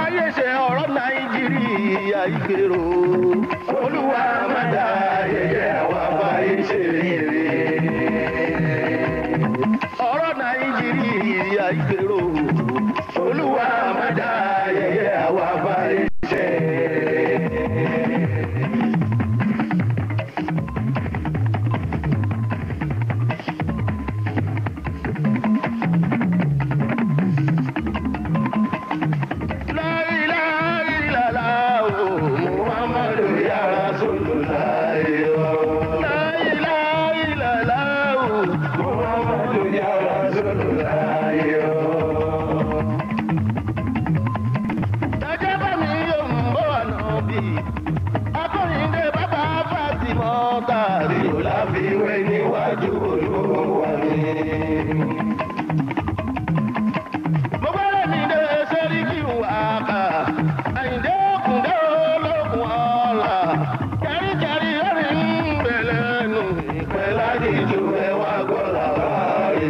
fàyè ṣe ọ̀rọ̀ nàìjíríà ìgbèrò olúwa má dá yẹyẹ àwa fàyè ṣe rere ọ̀rọ̀ nàìjíríà ìgbèrò olúwa má dá yẹyẹ àwa fàyè ṣe rere. La ilaha illallah, Muhammadu ya Rasulullah. La ilaha illallah, Muhammadu ya Rasulullah. Ẹjẹ́ bá mi yóò ń bọ̀ ànábì. Akọ́yìndé bàbá Fátímọ̀ tàbí Ọláfíwé níwájú olúwa mi. Mo gbọ́dọ̀ mi dé sẹ́ríkì wàkà. Àyìndé òkùndé olókùn ọ̀la. Kẹ́ríkẹ́rí orí ń bẹ̀lẹ̀ nù. Ìpẹ́ láti ju ẹwà gbọ́dọ̀ bá rí.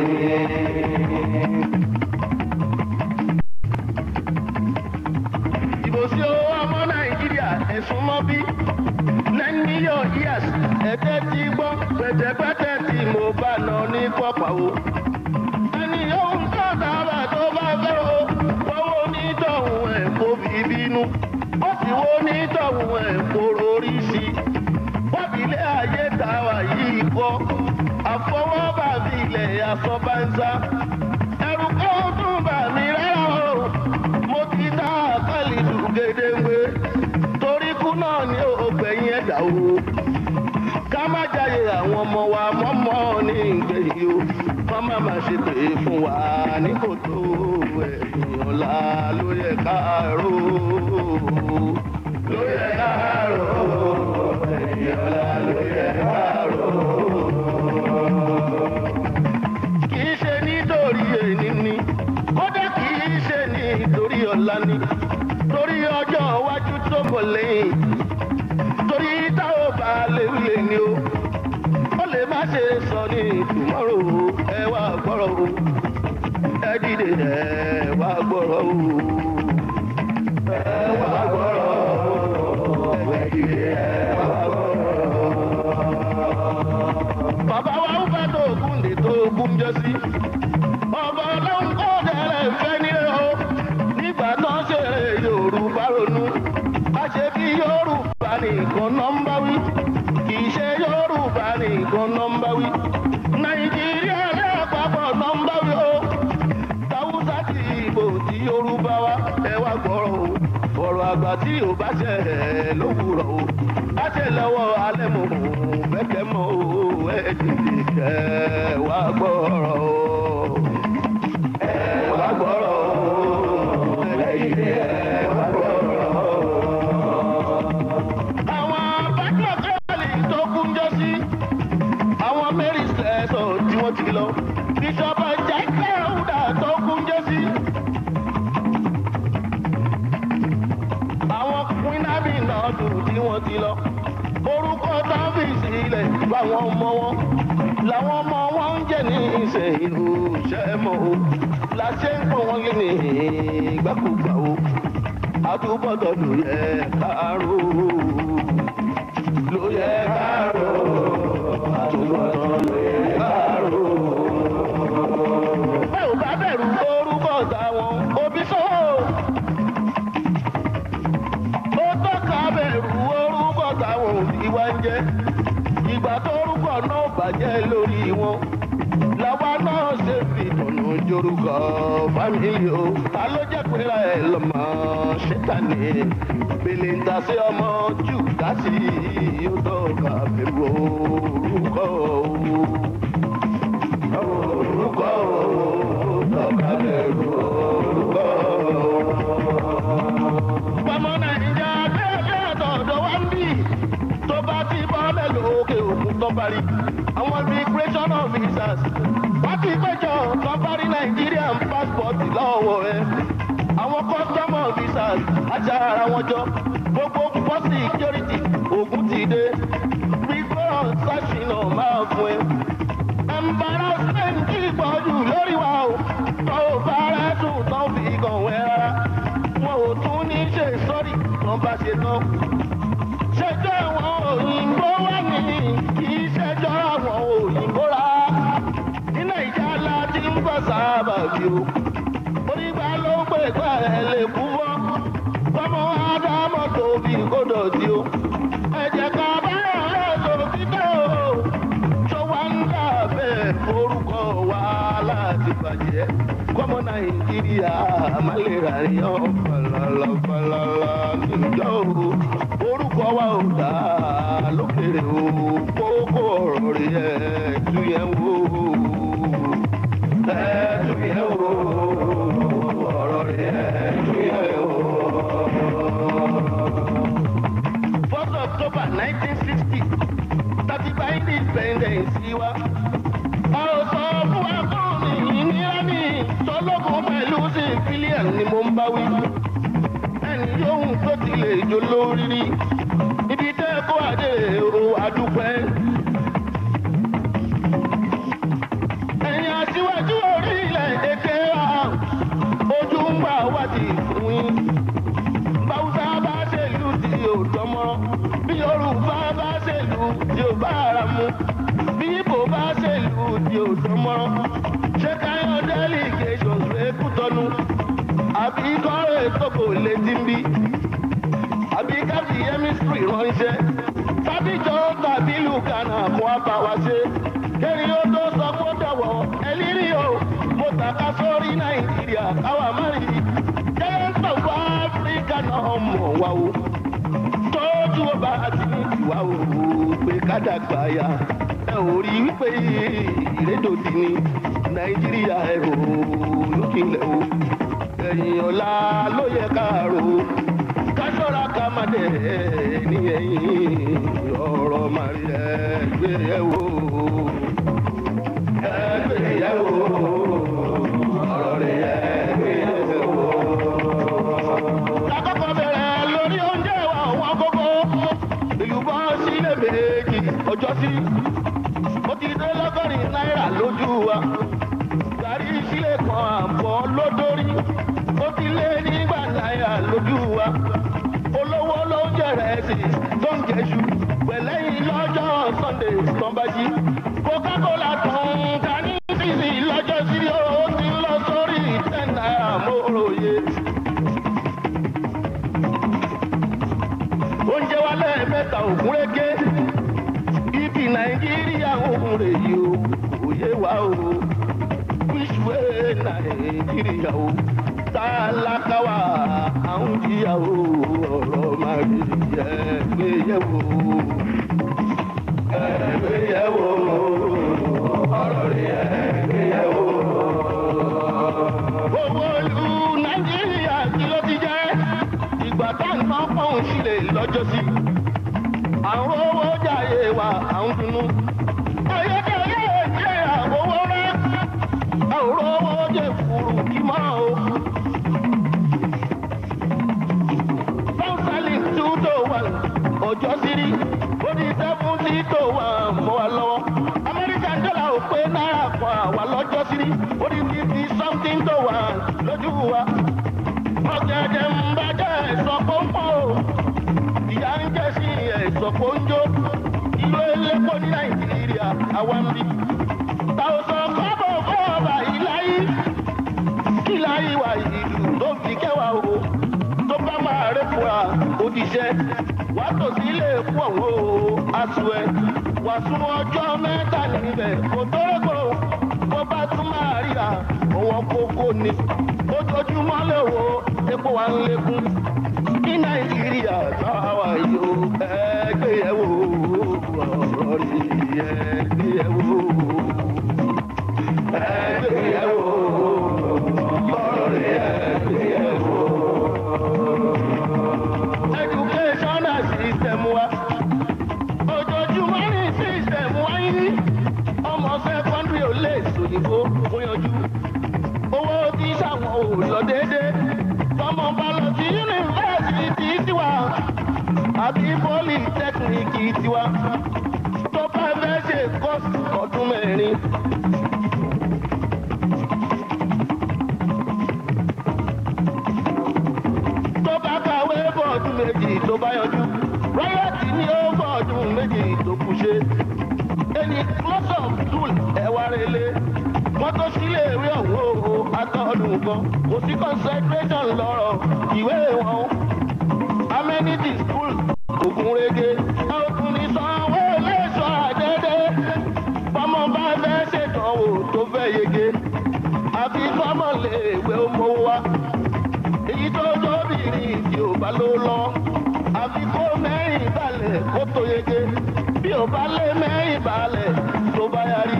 Ìbò sí owó ọmọ Nàìjíríà ẹ̀sùn mọ́ bí. Nine million years ẹ̀tẹ́ ti gbọ́ pẹ̀tẹ̀pẹ̀tẹ̀ tí mo bá nà ní pọ̀pọ̀ o ẹni yóò ń sọ̀tàrà tó bá fẹ́ o owó onítọ̀hún ẹ̀ kó fi bínú ó sì wo onítọ̀hún ẹ̀ kó rorí sí i wábìlẹ̀ ayé tàwa yìí kọ́ àfọwọ́bà bí ilẹ̀ asọ́bánsá ẹrù kó tún bà mí rárá o mo ti dá àkàlì dùn gédéńgbé torí kú náà ni ó gbẹ̀yìn ẹ̀dá o ká má jáde àwọn ọmọ wa mọ́mọ́ ní ìgbẹ̀yìn o kọ́ má má ṣe pé fún wa ní kòtò ẹ̀yìn ọ̀la ló yẹ ká rò ló yẹ ká rò ẹ̀yìn ọ̀la ló yẹ ká rò. kì í ṣe nítorí èní ni kódà kì í ṣe nítorí ọ̀la ni torí ọjọ́ iwájú tó bọ̀ lẹ́yìn torí táwọn bá lè lè ní o ó lè má ṣe sọ ní tùmọ́rò ẹ wá gbọ́rọ̀ o ẹ dìde ẹ wá gbọ́rọ̀ o ẹ wá gbọ́rọ̀ o ẹ dìde ẹ wá gbọ́rọ̀ o. bàbá wa ń fẹ́ tó ogún lè tó ogún jọ sí ọba ọlọ́run kọ́ ọ̀dẹ̀rẹ̀ fẹ́ ní o nígbà náà ṣe yorùbá ronú má ṣe bí yorùbá nìkan nọ́mbà wí kì í ṣe yorùbá nìkan nọ́mbà wí nàìjíríà lápapọ̀ nọ́mbà wí o tàwùsà ti ìbò tí yorùbá wa ẹ wá gbọ́rọ̀ o ọ̀rọ̀ àgbà tí ò bá ṣe ẹ̀ lówùrọ̀ o bá ṣe lọ́wọ́ alẹ́ mọ̀ o bẹ́kẹ̀ mọ́ o ẹ dìde kẹ́ ẹ wá gbọ́rọ̀ o ẹ wá gbọ́rọ̀ o ẹ dìde ẹ wá gbọ́rọ̀ o àwọn bákẹ́kẹ́lì tó kún jọ sí àwọn mary sẹ́sọ̀ tí wọ́n ti lọ ìjọba jẹ́kẹ́ ọ̀dà tó kún jọ sí. àwọn queen náà dùn tí wọ́n ti lọ orúkọ tábìsì ilẹ̀ fáwọn ọmọ wọn làwọn ọmọ wọn ń jẹ́ ní ìṣe ìlú ṣẹ́mọ̀ o láṣẹ ń pọ̀ wọ́n lé ní ìgbàkúgbà o àtúbọ̀tọ̀ ló yẹ káàró ló yẹ káàró àtúbọ̀tọ̀ ló yẹ káàró. bẹ́ẹ̀ ò bá bẹ̀rù orúkọ táwọn òbí sọ́wọ́ ó tọ́ka bẹ̀rù orúkọ táwọn òbí wá ń jẹ́ ìgbà tó orúkọ náà bàjẹ́ lórí wọn làwa náà ṣe fi tọ̀nà jorúkọ fámìlì o ta ló jẹ́ pé ra ẹ̀ lọ́mọ ṣẹ́tàní bèlè ń ta sí ọmọ jù dásì yóò tọ́ka bẹ̀rù orúkọ o orúkọ o tọ́ka bẹ̀rù orúkọ o. pamọ́ nàìjíríà bẹ́ẹ̀ bẹ́ẹ̀ tọ̀dọ̀ wá ń bì tó bá ti bọ́lẹ̀ lókè òkun tó parí àwọn immigration officers wọ́n ti péjọ tó parí Nigerian passport lọ́wọ́ rẹ̀ àwọn custom officers ajá ara wọn jọ gbogbo pọ̀ security ogun ti dé gbígbọ́n sásìnà máa fún ẹ. embarrassment kì í pọ̀jù lórí wa o tó o bá rẹ̀ sùn tó fi kàn wẹ́ rárá wọn ò tún ní ṣe sọ́rí wọn bá ṣe tán. ṣẹjọ́ àwọn òyìnbó wà ní kì í ṣẹjọ́ àwọn òyìnbó rà. ní nàìjíríà láti ń bọ̀ sábà bí o. onígbà ló ń pè pé ẹ lè kú fọ́. fọmọ ádámọ̀ tóbi kó dọ̀tí o. ẹ jẹ́ ká bá ẹ̀ lòdì tó o. tó wá ń dà bẹ́ẹ̀ orúkọ wa láti bàjẹ́. kọ́mọ nàìjíríà má lè rà yán falala falala níjọ́ o. orúkọ wa ò dá lókèrè o. kókó ọ̀rọ̀ rẹ̀ ẹ̀ tú yẹn wò. ẹ̀ tú yẹn wò. ọ̀rọ̀ rẹ̀ ẹ̀ tú yẹn wò. First October 1960, tàbí gba independence wa. A ò sọ fún wa fún mi ìnira ní tọ́lọ́gùn pẹ̀lú civilian ni mo ń bá wí. Ẹni yóò tó ti lè jó lórí rí. Ibi tẹ́ kó adé o àdúpẹ́. Ẹ̀yin aṣíwájú orílẹ̀-èdè wa, ojú ń gbà wá ti fún yín báwùsá bá ṣèlú tí yóò dánmọ́ bí yorùbá bá ṣèlú tí yóò bá ara mu bí ibo bá ṣèlú tí yóò dánmọ́ ṣé káyọ̀ delegation rẹ̀ kú tọ́nu àbí kọ́rọ̀ ètòkò létí ń bí àbí káfí chemistry ránṣẹ́ tábìjọ́ tàbí lùkànà fún àbáwá ṣe kẹ́rin ó tó sọ fún dọ̀wọ́ ẹlírí o mo tàka sórí nàìjíríà káwa má rí i giant of africa náà mọ̀ wá o tójú ọba àti ní ìwà o pé kádàgbà ya ẹ ò rí wípé ìrédòdì ní nàìjíríà ẹ ò lókìlẹ̀ o ẹ̀yìn ọ̀la ló yẹ káàró káṣọ́ra ká má dẹ̀ ní ẹ̀yìn ọ̀rọ̀ màrí ẹ̀ gbé yẹ̀ wò ẹ̀ gbé yẹ̀ wò ọ̀rọ̀ rẹ̀ ẹ̀ gbé yẹ̀ wò lákọ̀ọ́kọ́ bẹ̀rẹ̀ lórí oúnjẹ wa wọn kókó ìlú bọ́ sílẹ̀ méjì ọjọ́ sí ó ti dé lọ́gọ́rin náírà lójú wa gàrí sílẹ̀ kan àbọ̀ lódórí ó ti lé nígbà náírà lójú wa olówó ló ń jẹrẹ sí tó ń jẹṣu pẹ̀lẹ́yìn lọ́jọ́ sunday tọ́nbájí coca-cola tán ká ní sísì lọ́jọ́ sí ó ti lọ sórí ten náírà móròyé. oúnjẹ wa lẹ́ẹ̀mẹ́ta ògúnrégé ibi nàìjíríà òun rè yí o kò yé wa o which way nàìjíríà o tálákà wa àwọn jìyà o ọ̀rọ̀ máa rí ẹ gbé yẹ̀ wò ẹ gbé yẹ̀ wò ọ̀rọ̀ rí ẹ gbé yẹ̀ wò. owó ìlú nàìjíríà kí ló ti jẹ́ ìgbà tá à ń tán pọ̀n sílẹ̀ lọ́jọ́ sí. àwọn owó jàyè wa à ń dunnú. ayédèrè jẹ́ àwòwò rẹ̀. àwòrán owó jẹ́ furu kí mọ́ o. báńsálì two to one ọjọ́ sírí ó di seventy to one mọ́ wa lọ́wọ́. amẹ́ríkà dọ́là ò pé náírà kan àwa lọ́jọ́ sírí ó di fifty something to one lójú wa ọ̀gẹ̀dẹ̀ ń bàjẹ́ ẹ̀sọ́ pọ́npọ́ o ìyá ń jẹ́ sí ẹ̀sọ́ pọ́njó ìlú elépo ní nàìjíríà àwa ń bí. tàwùsàn kọ́bọ̀ fọ́ọ̀bà ìláyí ìláyí wà ìlú tó fi kẹwàá o tó bá máa rẹ̀ fúra òdìṣẹ́ wàá tò sí ilé epo ọ̀hún o aṣọ ẹ̀ wàá sún ọjọ́ mẹ́ta níbẹ̀ kò tó rẹ́gbọ̀ bó bá tún máa ríra òun kókó ni ojoojúmọ́ lè wo epo wa ń lékún ní nàìjíríà táwa yóò ẹgbẹ́ yẹ̀ wò ọ̀rọ̀ rí ẹgbẹ́ yẹ̀ wò ẹgbẹ́ yẹ̀ wò ọ̀rọ̀ rí ẹgbẹ́ yẹ̀ wò. educational system wa ojoojúmọ́ ní system wa yìí ọmọ secondary ò lè sòyìnbó kó yanjú owó tí sàwọn ò lọ déédé tọmọ bá lọ sí yunifásitì tiwa àbí pólítẹ́kìnìkì tiwa tó bá fẹ́ ṣe kọ́ọ̀sì ọdún mẹ́rin. tó bá kàwé méjì tó bá yanjú rọ́yọ̀tì ní ó fọ́ ọdún méjì tó kù ṣe ẹni close up tool ẹ̀wà rẹ̀lẹ̀ wọ́n tó sílé ìwé ọ̀hún o atọ́dún kan kò sí concentration lọ́rọ̀ ìwé wọn amenity school ògúnrégé ọkùnrin sanwó lẹ́sọ̀ àdédé bọ́mọ bá fẹ́ ṣèdánwò tó fẹ́ yege àfi fọ́mọ lè wé ọmọ wa èyí tó tóbìnrin tí ò bá ló lọ àfi kó mẹ́rin balẹ̀ kó tó yege bí ò bá lé mẹ́rin balẹ̀ tó bá yarí.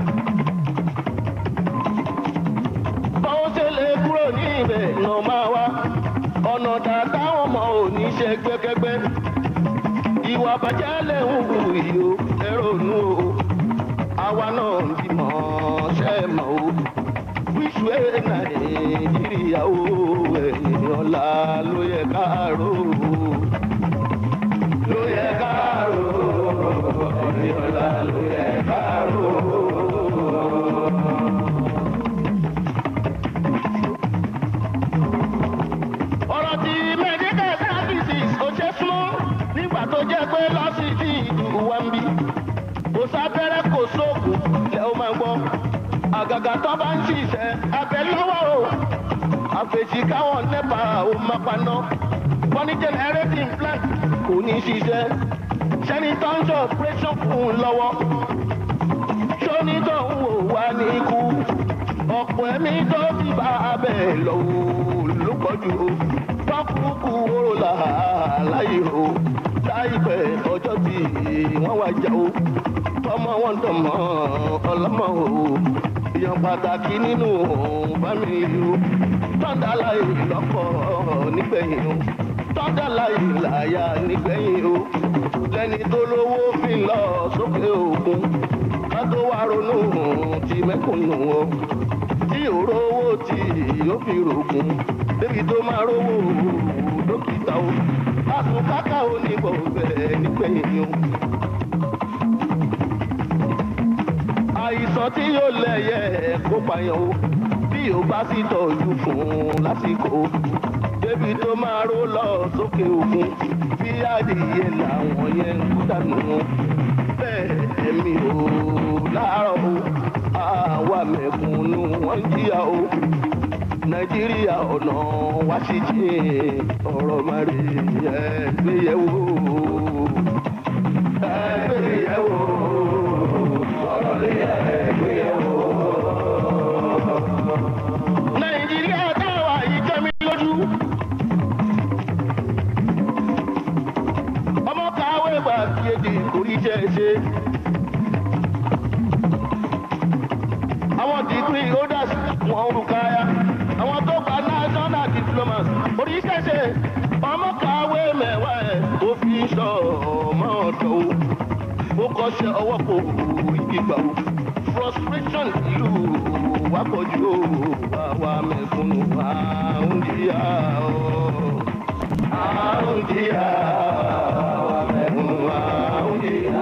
báwo ṣe lè kúrò ní ibẹ̀ nà máa wá ọ̀nà dàda wọn mọ òní ṣe gbẹ́kẹ́gbẹ́ ìwà bàjẹ́ lè ń wù yìí o ẹ̀rọ nù o àwa náà ń bímọ ṣe mọ̀ o wíṣù ẹ̀ nàìjíríà o ẹ̀yìn ọ̀la ló yẹ káàró ló yẹ káàró ẹ̀yìn ọ̀la ló yẹ káàró. ọ̀rọ̀ tí medical services ò ṣe súnmọ́ nígbà tó jẹ́ pé lọ́sítì ìlú wa ń bí kò sábẹ́rẹ́ kò sóògùn lẹ́ ó máa gbọ́ àgàgà tó bá ń ṣiṣẹ́ abẹ lọ́wọ́ o àfẹ̀sí káwọn nẹ́pà ó máa paná wọ́n ní generating plant kò ní ṣiṣẹ́ sẹ́ni tó ń ṣe operation fún un lọ́wọ́ sóní tó ń wò wá ní ikú ọ̀pọ̀ ẹ̀mí tó ti bá abẹ́ lọ́wọ́ ló pọ̀ jù o pákúkú oró là láyé o láìpẹ́ ọjọ́ tí wọ́n wá jà o tọmọ wọn tọmọ ọlọ́mọ o èèyàn pàtàkì nínú fámìlì o tọ́ndà láyé lọ́kọ̀ nígbẹ̀yìn o tọ́ndà láyé láyà nígbẹ̀yìn o lẹ́ni tó lówó fi lọ sókè òkun ká tó wá ronú ti mẹ́kùnù o tí òró owó tí yóò fi rògùn débi tó máa rówó dókítà o àtúnkáká ò ní bọ̀ bẹ́ẹ̀ nígbẹ̀yìn o. àìsàn tí yóò lẹ̀yẹ kó pààyàn o bí o bá sì tọ́jú fún un lásìkò débi tó máa ró lọ sókè òkun bí adìyẹ làwọn yẹn ń kú dànù bẹ́ẹ̀ ẹ̀mí o láàárọ̀ o àwa mẹ̀kúnnù wọ́n ń jìyà o nàìjíríà ọ̀nà wá sí jìn ọ̀rọ̀ máa rí ẹgbẹ́yẹ̀wò ẹgbẹ́yẹ̀wò ọ̀rọ̀ lè ẹgbẹ́yẹ̀wò. nàìjíríà táwa yìí jẹ́ mi lójú. ọmọ kàwé gbà fìyèdè orí jẹ́ ṣe. àwọn degree holders wọn ń rúkàyà àwọn tó gba national diplomas oríṣiríṣi ọmọ kàwé mẹ́wàá ẹ̀ tó fi sọ ọmọ ọ̀dọ́ o ó kọ́ṣẹ́ ọwọ́ kò rí gbígbà o frustration ìlú wa pọ̀ jù o àwa mẹ̀kúnnù àrùn díà o àrùn díà àwa mẹ̀kúnnù àrùn díà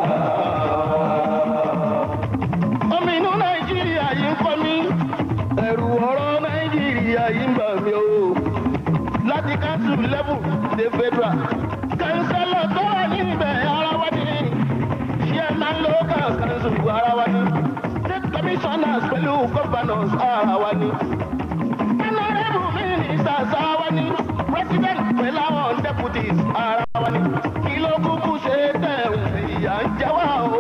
omi inú nàìjíríà yìí ń kọ́ mi ẹ̀rù ọ̀rọ̀ nàìjíríà yìí ń bà mí o láti council level dé federal councillor tó wà níbẹ̀ ara wa ni chairman local council ara wa ni state commissioners pẹ̀lú governors ara wa ni honourable ministers ara wa ni president pẹ̀lú àwọn deputies ara wa ni kí ló kúkú ṣe tẹ̀ ìyà ń jẹ wá o.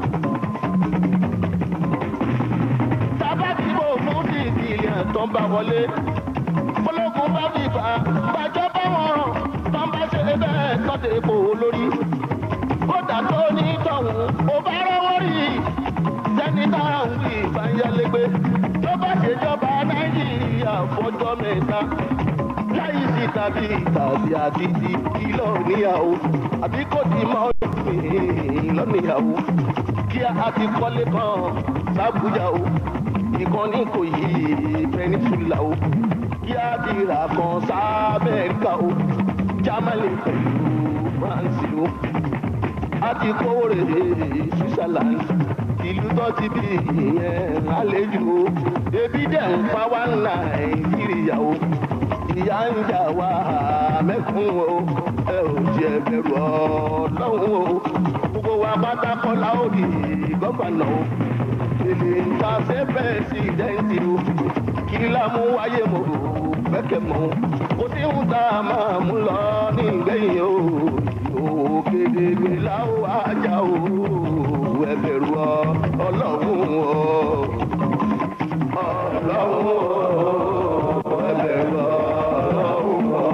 tábàtìbò fún dìgìlìàn tó ń bá wọlé ológun bá fi fà á gbàjọ́ bá wọn tó ń bá ṣe bẹ́ẹ̀ tọ́tẹ̀ epo lórí kódà tó ní tọ̀hún ò bá rọ́wọ́ rí sẹ́ni tára ń wí ìbáyálégbé tó bá ṣèjọba nàìjíríà fọjọ́ mẹ́ta láyé sí tàbí tàbí àdìdì kìlọ̀ níyàwó àbí kò tí mọ́ ọdún lọ́nìyàwó kí a ti kọ́lé kan sábújà o ìkànnì kò yí peninsula o kí a ti rà kan sábẹ́ẹ̀ríkà o germany pẹ̀lú france o a ti kówó rè switzerland ìlú tó ti bí ìyẹn àlejò o ebi dẹ̀ ń pa wá nàìjíríà o ìyá ń jà wá mẹ́kún o ẹ ò jẹ́ bẹ̀rù ọlọ́run o gbogbo wa pátákọ́lá ó di gọ́fànà o èlé ń ta sẹ́fẹ̀ sí dẹ́ǹtì o kí lámú wáyé mo fẹ́kẹ̀ mọ́ kó tí ń ta máa mú lọ ní ìgbẹ́yìn o òkèdègbè láwọ ajá o ẹ bẹ̀rù ọlọ́run o ọlọ́run o ẹ bẹ̀rù ọlọ́run o.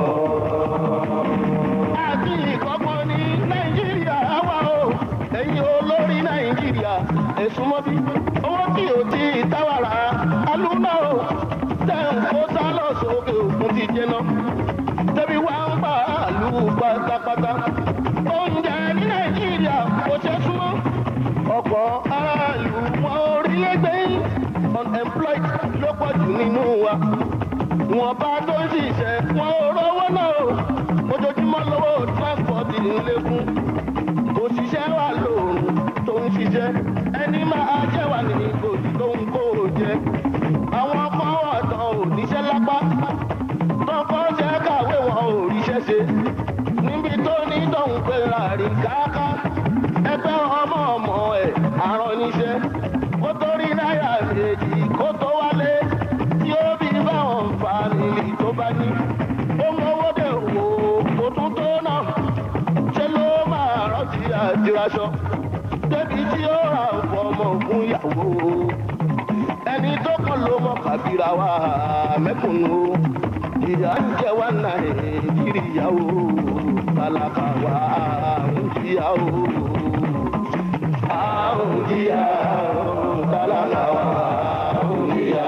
àti ìkọ́kọ́ ní nàìjíríà wà o ẹ̀yin olórí nàìjíríà ẹ̀sùn mọ́bí owó tí ò tí ì táwàrà alúná o tẹ̀ ń kó sálọ̀ sókè òkun ti jẹ́nà tẹ́bí wá ń pa àlù pátápátá oúnjẹ ní nàìjíríà kò ṣe súnmọ́ ọ̀pọ̀ aráàlú wọn orílẹ̀-èdè unemployed ló pọ̀ jù nínú wa wọn bá tó ń ṣiṣẹ́ wọn ò rówó náà o ojoojúmọ́ lọ́wọ́ transport ń lékún òṣìṣẹ́ wà lóòrùn tó ń ṣiṣẹ́ ẹni máa jẹ́ wà ní òjì tó ń kó o jẹ àwọn kan wà tán ò níṣẹ́ lápá tọkọ ṣe kàwé wọn ò ríṣẹ́ ṣe níbi tó ní tóun pé ràrí káká ẹgbẹ́ ọmọ ọmọ ẹ̀ àrán níṣẹ́ kó tó rí náírà méjì kó tó wálé tí ó bí báwọn fàmìlì tó bá ní ó mọwó dé wò ó tún tó náà ṣé ló máa rántí àtìraṣọ débi tí ó rà fọmọ fún ìyàwó ẹni tó kàn ló mọ kàbíra wa mẹkùnún o ìyá ń jẹ wá nàìjíríà o tálákà wa ń jìyà o à ń jìyà o tálákà wa ń jìyà.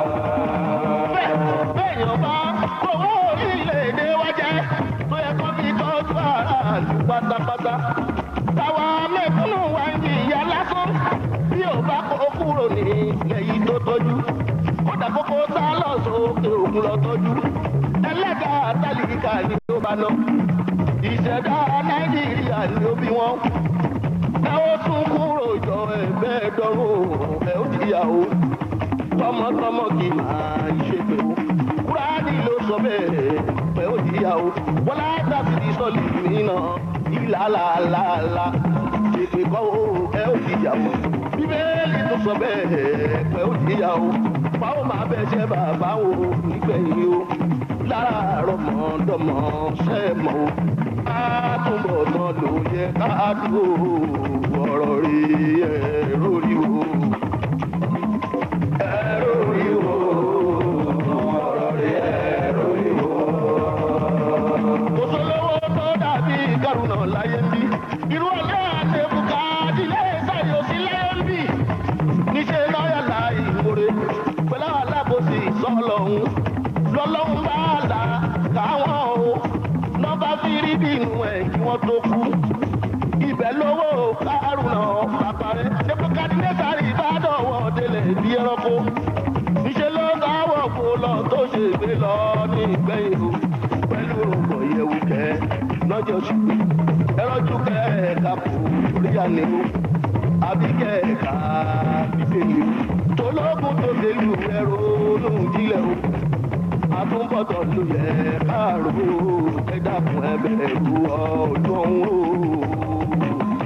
bẹ́ẹ̀ bẹ́ẹ̀ yóò bá owó orílẹ̀-èdè wa jẹ́ tó yẹ kó fi tọ́jú aráàlú pátápátá táwa mẹ́kúnnù wa ń jìyà lásán bí ò bá kó kúrò ní ilẹ̀ yìí tó tọ́jú kódà kókó tá lọ sókè òkun lọ tọ́jú ẹlẹ́gà tálíkà ni ó bá ná ìṣẹ̀dá nàìjíríà ni ó bí wọ́n ẹ ó tún kúrò jọ ẹgbẹ́ dọ́rùn ẹ ó jìyàwó tọmọtọmọ kì í máa ṣe pé ó kúránì ló sọ bẹ́ẹ̀ pé ó jìyàwó wọ́n látàbí ní sọ́ọ̀lì mìíràn ìlàlàlàlà ṣèpè kọ́ ó ẹ ó jìyàwó bíbélì tó sọ bẹ́ẹ̀ pé ó jìyàwó báwo máa bẹ ṣe bàbá wo nígbẹ̀yìn o láàárọ̀ mọ́dọ́mọ́ ṣe mọ́ o àtúbọ̀ náà ló yẹ ká dúró ọ̀rọ̀ rí ẹ̀rọ rí o ẹ̀rọ rí o ọ̀rọ̀ rí ẹ̀rọ rí o. kò sólówó tó dàbí kárùnà láyé ń bí irú ọ̀lẹ́ àtẹ̀bùkà ilé ìsàyò sí láyé ń bí níṣẹ́ lọ́yà láì wúre pẹ̀lú alábòsí sọ́lọ́hún lọ́lọ́hún bá là káwọn o lọ́ba fi rí bínú ẹ̀ kí wọ́n tó kú ibẹ̀ lówó kárùnà pàpàrẹ́ nebukadnezari bá dọ̀wọ́ délẹ̀ bí ẹranko níṣẹ́ ló dáwọ́ kó lọ tó ṣe gbé lọ ní ìgbẹ́yìn o pẹ̀lú rògbò yẹ̀wù kẹ́ lọ́jọ́ ṣùgbọ́n ẹrọ́jú kẹ́ ẹ̀ka kò rí àná o àbí kẹ́ẹ̀ka bíbélì tológun tó délù ẹ̀rọ lóhùn jílẹ̀ o àtúbọ̀tọ̀ ló yẹ káàró ẹ dákun ẹ bẹ̀rù ọdún o.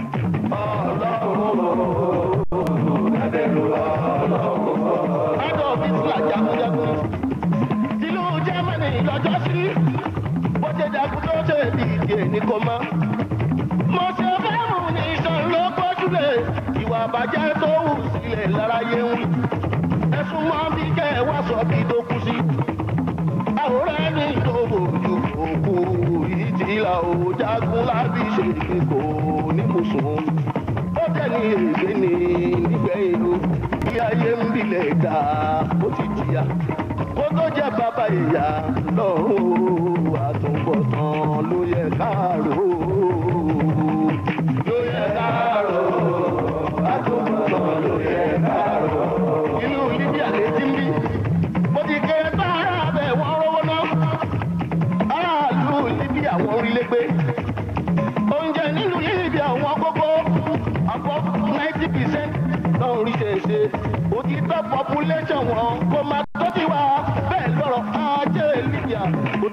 ọlọ́run ẹ bẹ̀rù ọlọ́run. adolf hitler jagunjagun tìlú germany lọ́jọ́ sí bó ṣe jagun tó ṣe dìde ní kò mọ́ mo ṣe fẹ́ mú ní ìṣàn ló gbójúlẹ̀ ìwà àbàjẹ́ tó hù sílẹ̀ láráyé ń wí. ẹ̀sùn mọ́ bí kẹ́ ẹ wá sọ bí tó kú sí. àwòrán ẹni tó bòjú òkú ìtìlá òjagun lábí ṣe kò ní kò sùn. ó jẹ́ ní ègbé ní nígbẹ̀yìn o ilé ayé ń bilẹ̀ dá ó ti jìyà kó tó jẹ́ bàbá ìyá lọ́rùn o àtúbọ̀tán ló yẹ káàró ló yẹ káàró àtúbọ̀tán ló yẹ káàró. inú libya lè ti ń bí bó ti kéré tá ara bẹ̀ wọ́n rówó ná aráàlú libya wọ́n rí lẹ́gbẹ́ oúnjẹ nínú libya wọ́n kókó àpọ̀ ninety percent náà rí ṣeéṣe òtítọ́ population wọn kò máa tó ti wá bẹ́ẹ̀ lọ́rọ̀ ajé libya kò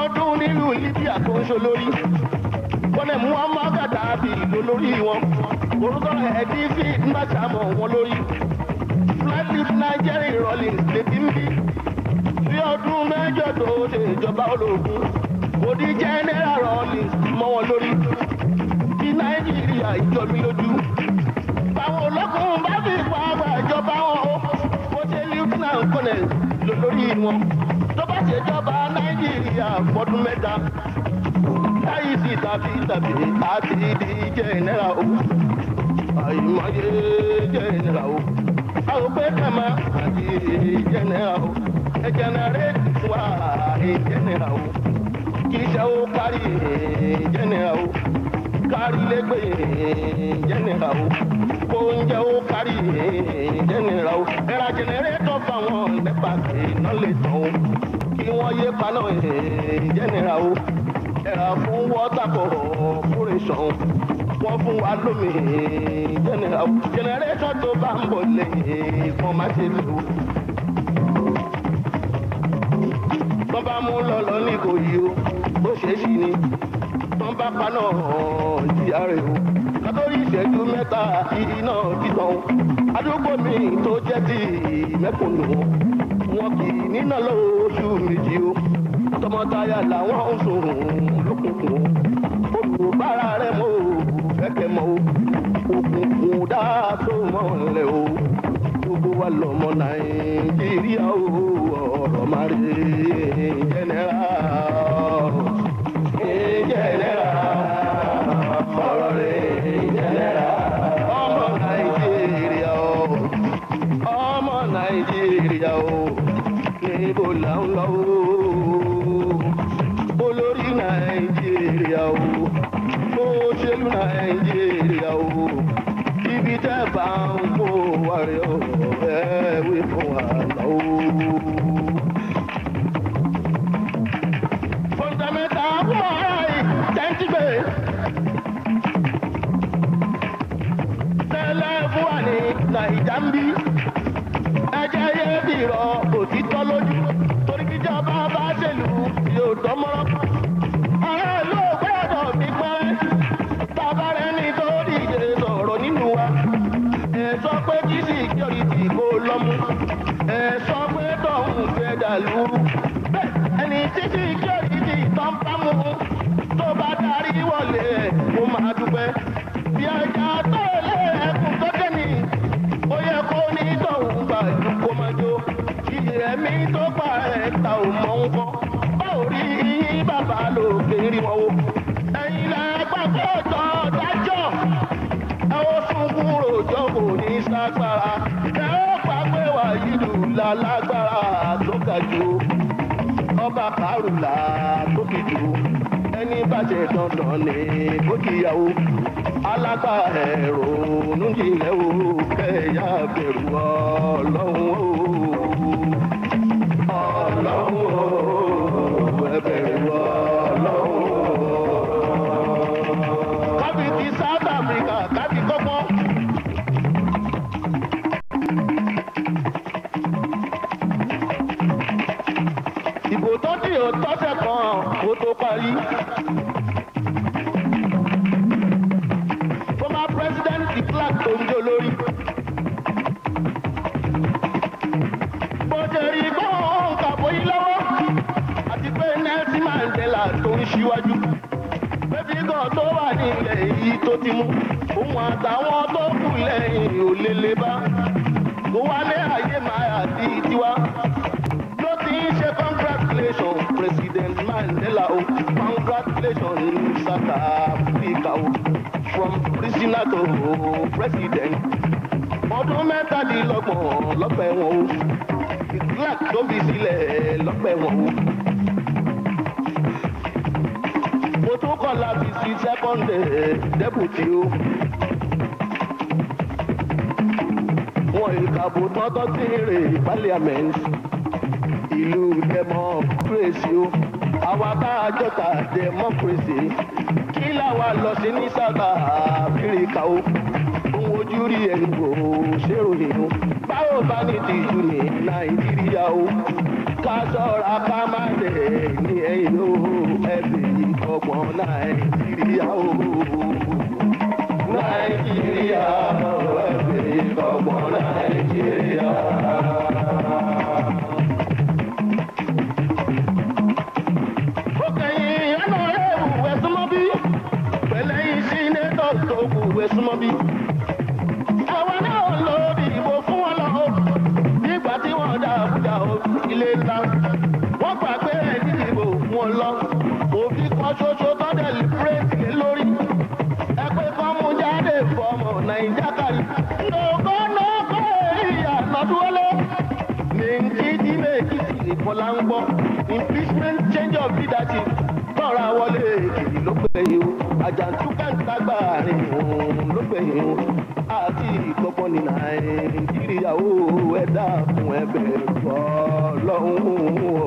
ọdún nílùú libya tó ń ṣolórí kọ́nẹ̀ muhammad gaddafi lólórí wọn orúkọ ẹ̀dínsì ńbàṣàmọ̀ wọn lórí flatleaf nigeria rollins lèdí ń bí bí ọdún mẹ́jọ tó ṣe ìjọba ológun kò di general rollins mọ́ wọn lórí kí nàìjíríà ìjọ mi lójú báwọn ológun bá fi pa àgbà ìjọba wọn o kó ṣe lieutenant colonel lólórí wọn tó bá ṣèjọba nàìjíríà fọdún mẹ́ta láyé sí tàbí tàbí àti di jẹ́nẹ́ra o àyùmọ̀yé jẹ́nẹ́ra o àwọn pé kàmá àti jẹ́nẹ́ra o ẹ̀jẹ̀nẹ́rẹ́ wà jẹ́nẹ́ra o kì í ṣe ó kárí jẹ́nẹ́ra o kárí lẹ́gbẹ̀ẹ́ jẹ́nẹ́ra o kó oúnjẹ ó kárí jẹ́nẹ́ra o ẹ̀rà jẹ́nẹ́rẹ́tọ̀ fáwọn nípa iná lè tán o kí wọ́n yé paná jẹ́nẹ́ra o ẹ̀rà fún water corporation wọ́n fún wa lómi jẹ́nẹ́ra o jẹ́nẹ́rẹ́tọ̀ tó bá ń bọ̀ lẹ́yìn kan má ṣe lò ó. tọ́ bá mú lọ́lọ́ ní kò yí o bó ṣe é sì ni tọ́ bá paná ìyá rẹ̀ o kátólì ìṣẹ́jú mẹ́ta iná títàn o àdúgbò mi tó jẹ́ ti mẹ́kùnù wọn kì í níná lóṣù méjì o tọmọtaya làwọn ń sùn lókùnkùn o olùbárà rẹ̀ mọ́ o fẹ́kẹ̀ mọ́ o òkùnkùn dá tó mọ́ lẹ̀ o gbogbo wa lọmọ nàìjíríà o ọ̀rọ̀ máa rí jẹ́nẹ́rà jẹ́nẹ́rà ọ̀rọ̀ rí jẹ́nẹ́rà ọmọ nàìjíríà o ọmọ nàìjíríà o níbo là ń lọ o olórí nàìjíríà o òṣèlú nàìjíríà o ibi tẹ́ bá ń kó wa rẹ̀ o ẹ wí fún wa lọ o. fọ̀ǹtàmẹ́ta fún ọ̀rá yìí tẹ́ǹtì gbé. tẹ́lẹ̀ fún wa ní nàìjà ń bí. ẹjẹ́ yé bìrọ̀ òtítọ́ lójú torí kíjọba bá ṣèlú yóò dánmọ́rán. ará ìlú ò gbọ́dọ̀ fi pẹ́rẹ́. bàbá rẹ̀ ní tó díje sọ̀rọ̀ nínú wa. ẹ sọ pé kí síkírọ̀tì kó lọ́mú. ẹ sọ pé tọ̀hún fẹ́ dàlú. bẹ́ẹ̀ ẹni tí síkírọ̀tì tán bá mú tó bá darí wọlé ẹ̀ kó máa dúpẹ́. bí ẹja tó lé ẹkùn tó dé ní ó yẹ kó ní tọ̀hún gbàdú kó máa jó. ìrẹ̀mí tó pa ẹ̀ ta ò mọ̀ ń kọ́. báwo rí bàbá lòkè rí wọn o. ẹ̀yin lẹ́gbàgbọ́ tọ́ dájọ́ ẹ ó sunkún rojọ́ kò ní ságbára ẹ ó pàgbé wà yìlú lálágbára tó ga jù ọba kárùlà tó fi jù ẹni bá ṣe dandan ní kó kíyàwó alágbá ẹ̀rọ nújìnlẹ̀ o kẹ̀yà bẹ̀rù ọlọ́run o ọlọ́run o ẹ bẹ̀rù ọlọ́run o kábí ti south africa kábí kọ́kọ́. ìbò tó dì ó tọ́sẹ̀ kan kó tó parí. former president de Klerk tó ń jó lórí. bó ṣe rí gbọ́n kàbọ̀ yìí lọ́wọ́ àti pé Nelson Mandela tó ń ṣíwájú pẹ́fígàn tó wà nílẹ̀ yìí tó ti mú òun àtàwọn tó kù lẹ́yìn ò lè lè bá kó wálé ayé máa àti tiwa ló ti ń ṣe congratulation president mandela o congratulation south africa o from prisoner to president ọdún mẹ́tàdínlọ́gbọ̀n lọ́pẹ́ wọn o clark tó fi sílẹ̀ lọ́pẹ́ wọn o. mo tún kọ́ láti sí second deputy o. wọn ìkàbò tọ́tọ́ sí rè parliament ìlú democracy o. àwa tá a jọta democracy kí làwa lọ sí ní south africa o. ohun ojú rí ẹnu kò ṣèròyìn o. báwo bá ní tìjú ní nàìjíríà o. ká ṣọ́ra ká má dé balẹ̀ ní ẹ̀yìn o ẹ̀bẹ̀ ìkọ̀gbọ̀n nàìjíríà o. nàìjíríà ẹ̀bẹ̀ ìkọ̀gbọ̀n nàìjíríà. ó kẹ́yìn ẹnu ẹ̀rù ẹ̀sùnmọ́ bí pẹ̀lẹ́yìn sí nẹ́tọ̀ tó kù ẹ̀sùnmọ́ bí. àwa náà lò dìbò fún wọn lọ nígbà tí wọ́n dá àbújá ilé ńlá wọ́n gbà pé ẹni dìbò fún wọn lọ òfin kan ṣoṣo tọ́dẹ̀ lìpírẹ́tì lé lórí ẹ pé kán mú jáde fọmọ nàìjíríà kárí. lóko lóko ìyá lọ́dúnwọlé ní jíjí méjì sì kọ́lá ń gbọ́ impeachment change of leadership tọ́ra wọlé èkìtì ló pè yín o àjàǹtúkà ń tagbà rìn òun ló pè yín o àti ìkọ̀kọ̀ ní nàìjíríà ó ẹ̀dá fún ẹbẹ̀ fọlọ́hún o.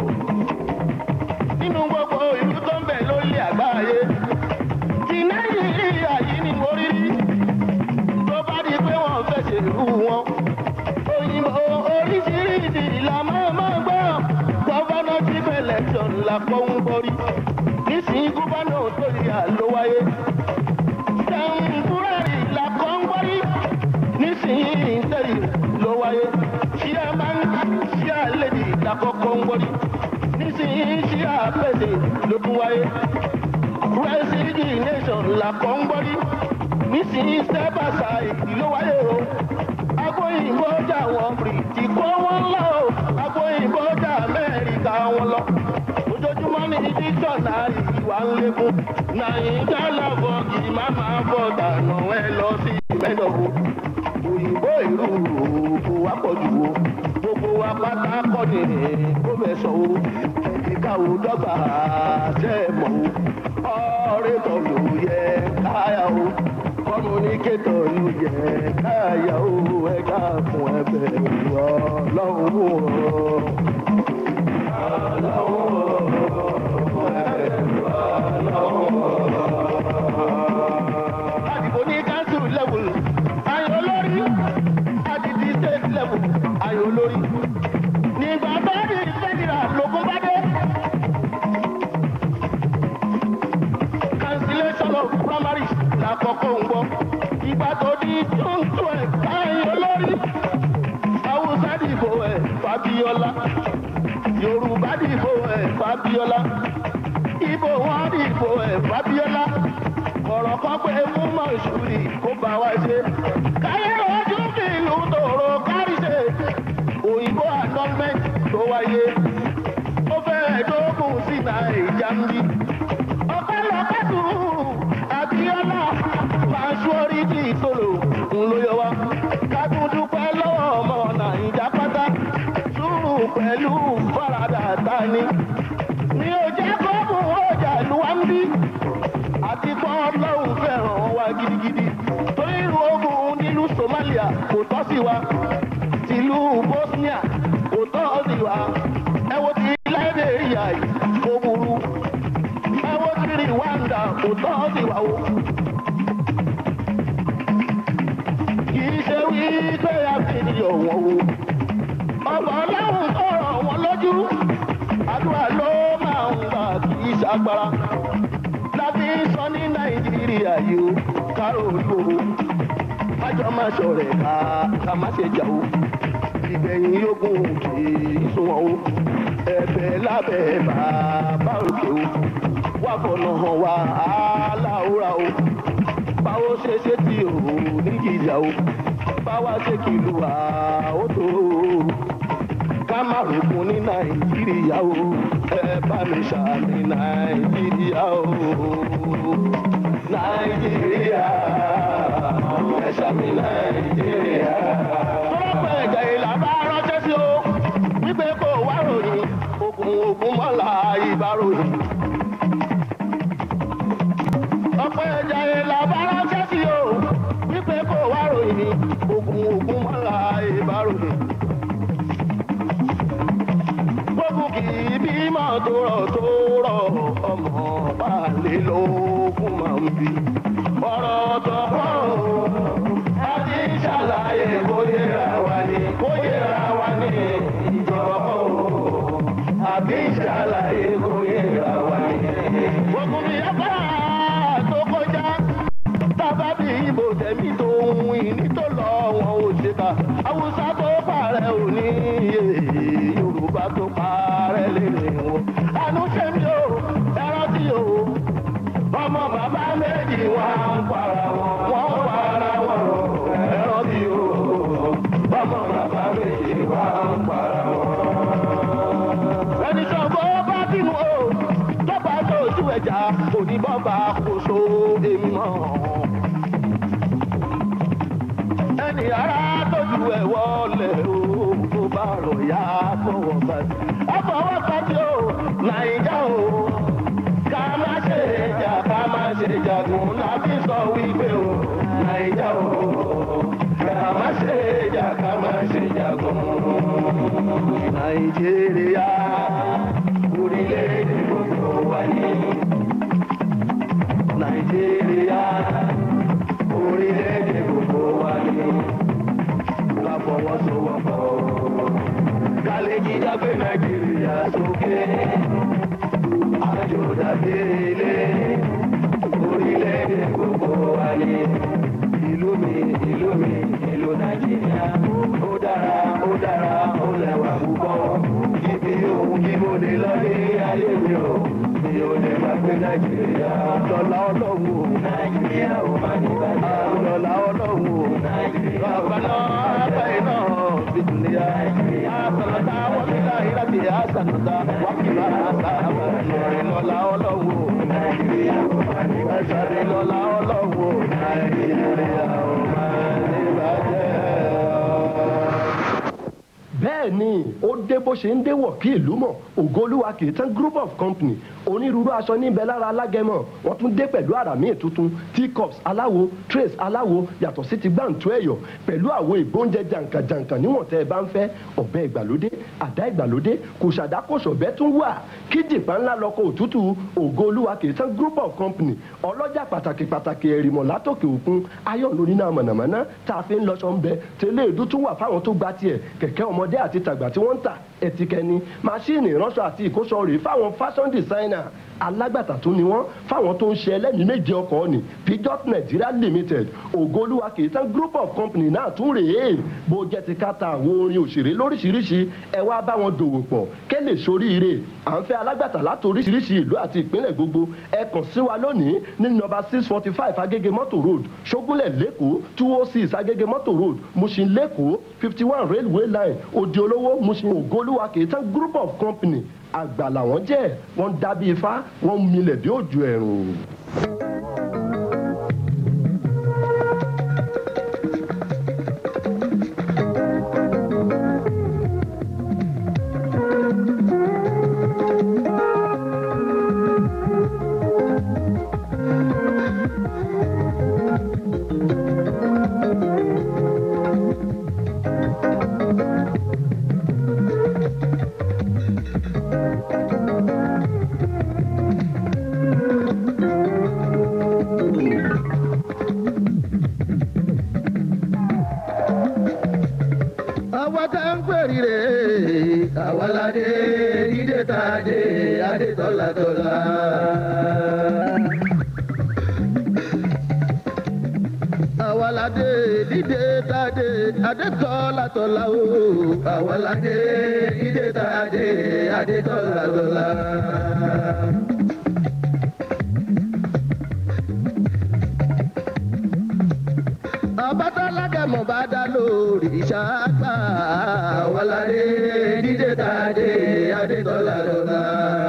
nínú gbogbo ìlú tó ń bẹ lórí àgbáyé ti nàìjíríà yìí ni mo rí rí tó bá di pé wọ́n fẹ́ ṣèlú wọn òyìnbó oríṣiríṣi ìlànà máa gbọ́ governorship election la kọ́ ń borí nísìnyí gúbánà tó yà ló wáyé tẹ̀m̀púrẹ́rì la kọ́ ń borí nísìnyí tẹ̀lé ló wáyé chairman chair lady la kọ́kọ́ ń borí nísìnyí chair pèsè ló tún wáyé resignation la kọ́ ń borí nísìnyí step aside ló wáyé o agbóyìnbó jà wọn bìrìtì kó wọn lọ o agbóyìnbó jà amẹ́ríkà wọn lọ ojoojúmọ́ ní dísọ̀nàrì ìwà ń lékún nàìjíríà lọ́bọ̀ kì í má máa bọ̀ dànù ẹ lọ sí mẹ́dọ̀wó òyìnbó ìlú kò wá pọ̀ jù o gbogbo wa pátá kọ́ ni kó bẹ̀ sọ o ìka ò dọ́gba ṣe é mọ̀ o ọ̀rẹ́ tọ̀ ló yẹ káyà o kọ́múníkétọ̀ ló yẹ káyà o ẹ̀ka fún ẹbẹ̀ ọlọ́run o. àdìbò ní council level ayò olórí àdìdì state level ayò olórí nígbà tó di federal lógún bá dé. cancellation of primaries lákọ̀ọ́kọ́ ń gbọ́ ìgbà tó di june twelve ayò olórí haúsá dìbò ẹ̀ fabiola yorùbá dìbò ẹ̀ fabiola ibo wọn dìbò ẹ̀ fabiola ọ̀rọ̀ kan pé fún mọ̀ṣúrì kó bá wa ṣe. káyé ojú kì í lu tòrò kárí ṣe. òyìnbó annulment tó wáyé. ó fẹ́rẹ̀ dógùn sí nàìjà ń bí. ọ̀pẹ̀lọpẹ̀ tù abiola maṣúọ́rìtì sọ̀rọ̀ ń ló yọ wá. ká tún dúpẹ́ lọ́wọ́ ọmọ nàìjà pátá. sùúrù pẹ̀lú faradà tani. mi ò jẹ́ kó mú ọjà lu wá ń bí àti kọ́ ọlọ́run fẹ́ràn wa gidigidi torí irú ogun nílùú somalia kò tọ́ sí wa tìlú bosnia kò tọ́ sí wa ẹ wo ti liberia yìí kò burú ẹ wo ti rwanda kò tọ́ sí wa o. kì í ṣe wí pé a fi yọ̀ wọ́n o ọba ọlọ́run sọ̀rọ̀ wọn lójú àdúrà ló máa ń gbà kì í ṣàgbára láti sọ ní nàìjíríà yìí ó kárò olúwo májọ má ṣọ̀rẹ́ ká ká má ṣe jà ó ìgbẹ̀yìn yógùn kì í sunwọ̀n ó ẹ̀bẹ̀ lábẹ́ bàbá òkè ó wà fọ̀nà hàn wá aláwòrán ó báwo ṣe ṣe tí ò ní jìjà ó báwa ṣe kìlú àó tó ká má rògbòn ní nàìjíríà ó ẹ bá mi ṣàmì nàìjíríà ó nàìjíríà ẹ ṣàmì nàìjíríà. ọlọ́pàá ẹ̀jẹ̀ ìlà bá ránṣẹ́ sí o wípé kò wá ròyìn ogun ogun mọ́lá ìbáròyìn. ọ̀pọ̀ ẹ̀jẹ̀ ìlà bá ránṣẹ́ sí o wípé kò wá ròyìn ogun ogun mọ́lá ìbáròyìn gbogbo kì í bímọ tó rọ̀ tó rọ̀ ọmọ balẹ̀ lókun máa ń bí. ọ̀rọ̀ tó pọ̀ o a ti ń ṣàlàyé bóyá ra wa ni bóyá ra wa ni ìjọba pọ̀ o a àbí ìṣàlàyé kò yẹra wa ni. ogun mi yá bá tó kọjá tábà bí ibo tẹ̀mí tó ń ìní tó lọ wọn ò ṣe ká haúsá tó parẹ́ òní yorùbá tó parẹ́ lèrè wọn. àánú ṣe mí o ẹran tí o ọmọ bàbá méjì wà ń para wọn wọ́n ń para wọn ẹran tí o ọmọ bàbá méjì wà ń para wọn. ẹni sọ̀gbọ́ bá bínú o tọ́ba tó ojú ẹja oníbọ̀bà kò so èmi mọ́ ẹni ara tójú ẹ wọlé o tó bá rọ ya fọwọ́ bàtí. ọfọwọ́ bàtí o nàìjà o ká má ṣe jà ká má ṣe jagun láti sọ wípé o nàìjà o ká má ṣe jà ká má ṣe jagun. nàìjíríà orílẹ̀-èdè gbogbo wa ní. nàìjíríà orílẹ̀-èdè gbogbo wa ní. ká fọwọ́sowọ́pọ̀ ká lè jíjà pé nàìjíríà sókè. àjò dàbí ilé orílẹ̀-èdè gbogbo wa ní. ìlú mi ìlú mi ìlú nàìjíríà ó dára ó dára ó lẹ́wà púpọ̀. ibi òun kí mo lè lọ ní ayé mi o mi ò lè má gbé nàìjíríà. lọ́la ọlọ́run o. nàìjíríà ò má ní bàjẹ́. lọ́la ọlọ́run o. nàìjíríà ò má ní bàjẹ́. báyìí náà fi dùnìyà. àtàlọ́tà wọ́n mi láyé láti àtàlọ́tà wà kí lọ́ àtàlọ́tà lọ́la ọlọ́run o. nàìjíríà ò má ní bàjẹ́. ẹ̀sàdé lọ́la ọlọ́run o. nàìjíríà ò má ní bàjẹ́. bẹ́ẹ̀ ni ó dé bó ṣe ń déwọ̀ kí ìlú mọ̀ ògolúwa kì í tán group of company onírúurú aṣọ níbẹ̀ lára alágẹmọ wọ́n tún dé pẹ̀lú àrà míì tuntun teacups aláwo trays aláwo yàtọ̀ sí ti gbàǹtó ẹ̀yọ̀ pẹ̀lú àwo ìgbóúnjẹ jàǹkàjàǹkà níwọ̀n tẹ́ ẹ bá ń fẹ́ ọ̀bẹ ìgbàlódé àdá ìgbàlódé kò ṣàdákòṣọ̀bẹ tún wà kí jìpá ńlá lọkọ̀ òtútù ògolúwa kì í tán group of company ọlọ́jà pàtàkì pàtàkì ẹ̀rìmọ̀ látòkè òkun ayọ̀ lórí náà mọ̀nàmọ́ná tá a fi ń lọ́ṣọ́ ń bẹ tẹ́lẹ̀ èdú tún wà fáwọn tó gba tiẹ̀ kẹ̀kẹ́ ọmọdé àti tàgbà tí wọ́n ń tà ẹ̀tìkẹ́ni máṣíìnì ìránṣọ àti ìkóṣọ rèé fáwọn fashion designer alágbàtà tó ni wọ́n fáwọn tó ń ṣe ẹlẹ́mìí méje ọkọ̀ ni pijot nigeria limited ògolúwa kì í tán group of company náà tún rèé bó jẹ́ ti ká ta àwọn orin òṣèré lóríṣiríṣi ẹ wá bá wọn dòwò pọ̀ kẹ́ lè soríire à ń fẹ́ alágbàtà láti oríṣiríṣi ìlú àti ìpínlẹ̀ gbogbo ẹ kàn sí wa lónìí ní nọ́mbà six forty five agége mọ́tò road ṣógúnlẹ̀ lẹ́kọ̀ọ́ two oh six agége mọ́tò road mushin lẹ́kọ̀ọ́ fifty one railway line òdi olówó mushin ògolúwa kì í tán group of company àgbà làwọn jẹ́ wọ́n dábí ifá wọ́n milẹ̀ bí òjò ẹ̀rùn. àwa tá ń pèrè rè àwa ládé dídé tá a dé adé tọ́látọ́lá. àwa ládé dídé tá a dé adé tọ́látọ́lá o. àwa ládé dídé tá a dé adé tọ́látọ́lá. abatalagẹmọ bá dá lórí ṣáàgbà wàlàdé dídé tàdé adétọ́lá lọ́la.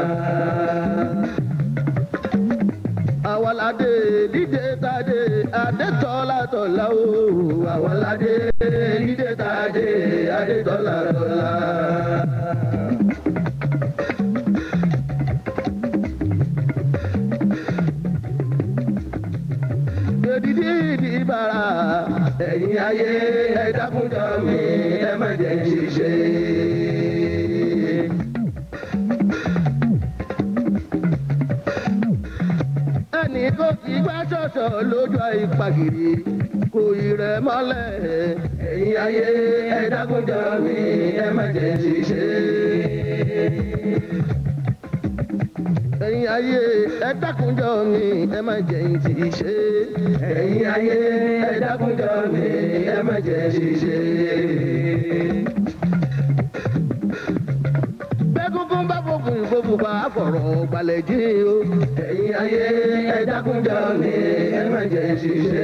àwàlàdé dídé tàdé adétọ́lá tọ́lá o àwàlàdé dídé tàdé adétọ́lá lọ́la. Èdìdí ìdìbàrà ẹ̀yin ayé ẹ dákúnjọ mi ẹ má jẹ́ ń ṣiṣẹ́. Ẹnì kò kí gbá ṣọ̀ṣọ̀ lójú ìpàgìrì kò ì rẹ̀ mọ́lẹ̀. Ẹ̀yin ayé ẹ dákúnjọ mi ẹ má jẹ́ ń ṣiṣẹ́. ẹ̀yin ayé ẹ dákunjọ mi ẹ má jẹ́ yín ti ṣe. ẹ̀yin ayé ẹ dákunjọ mi ẹ má jẹ́ yín ti ṣe. bẹ́gúngún bá fòkùn ìfòfò bá fọ̀rọ̀ gbalẹ̀ jí o. ẹ̀yin ayé ẹ dákunjọ mi ẹ má jẹ́ yín ti ṣe.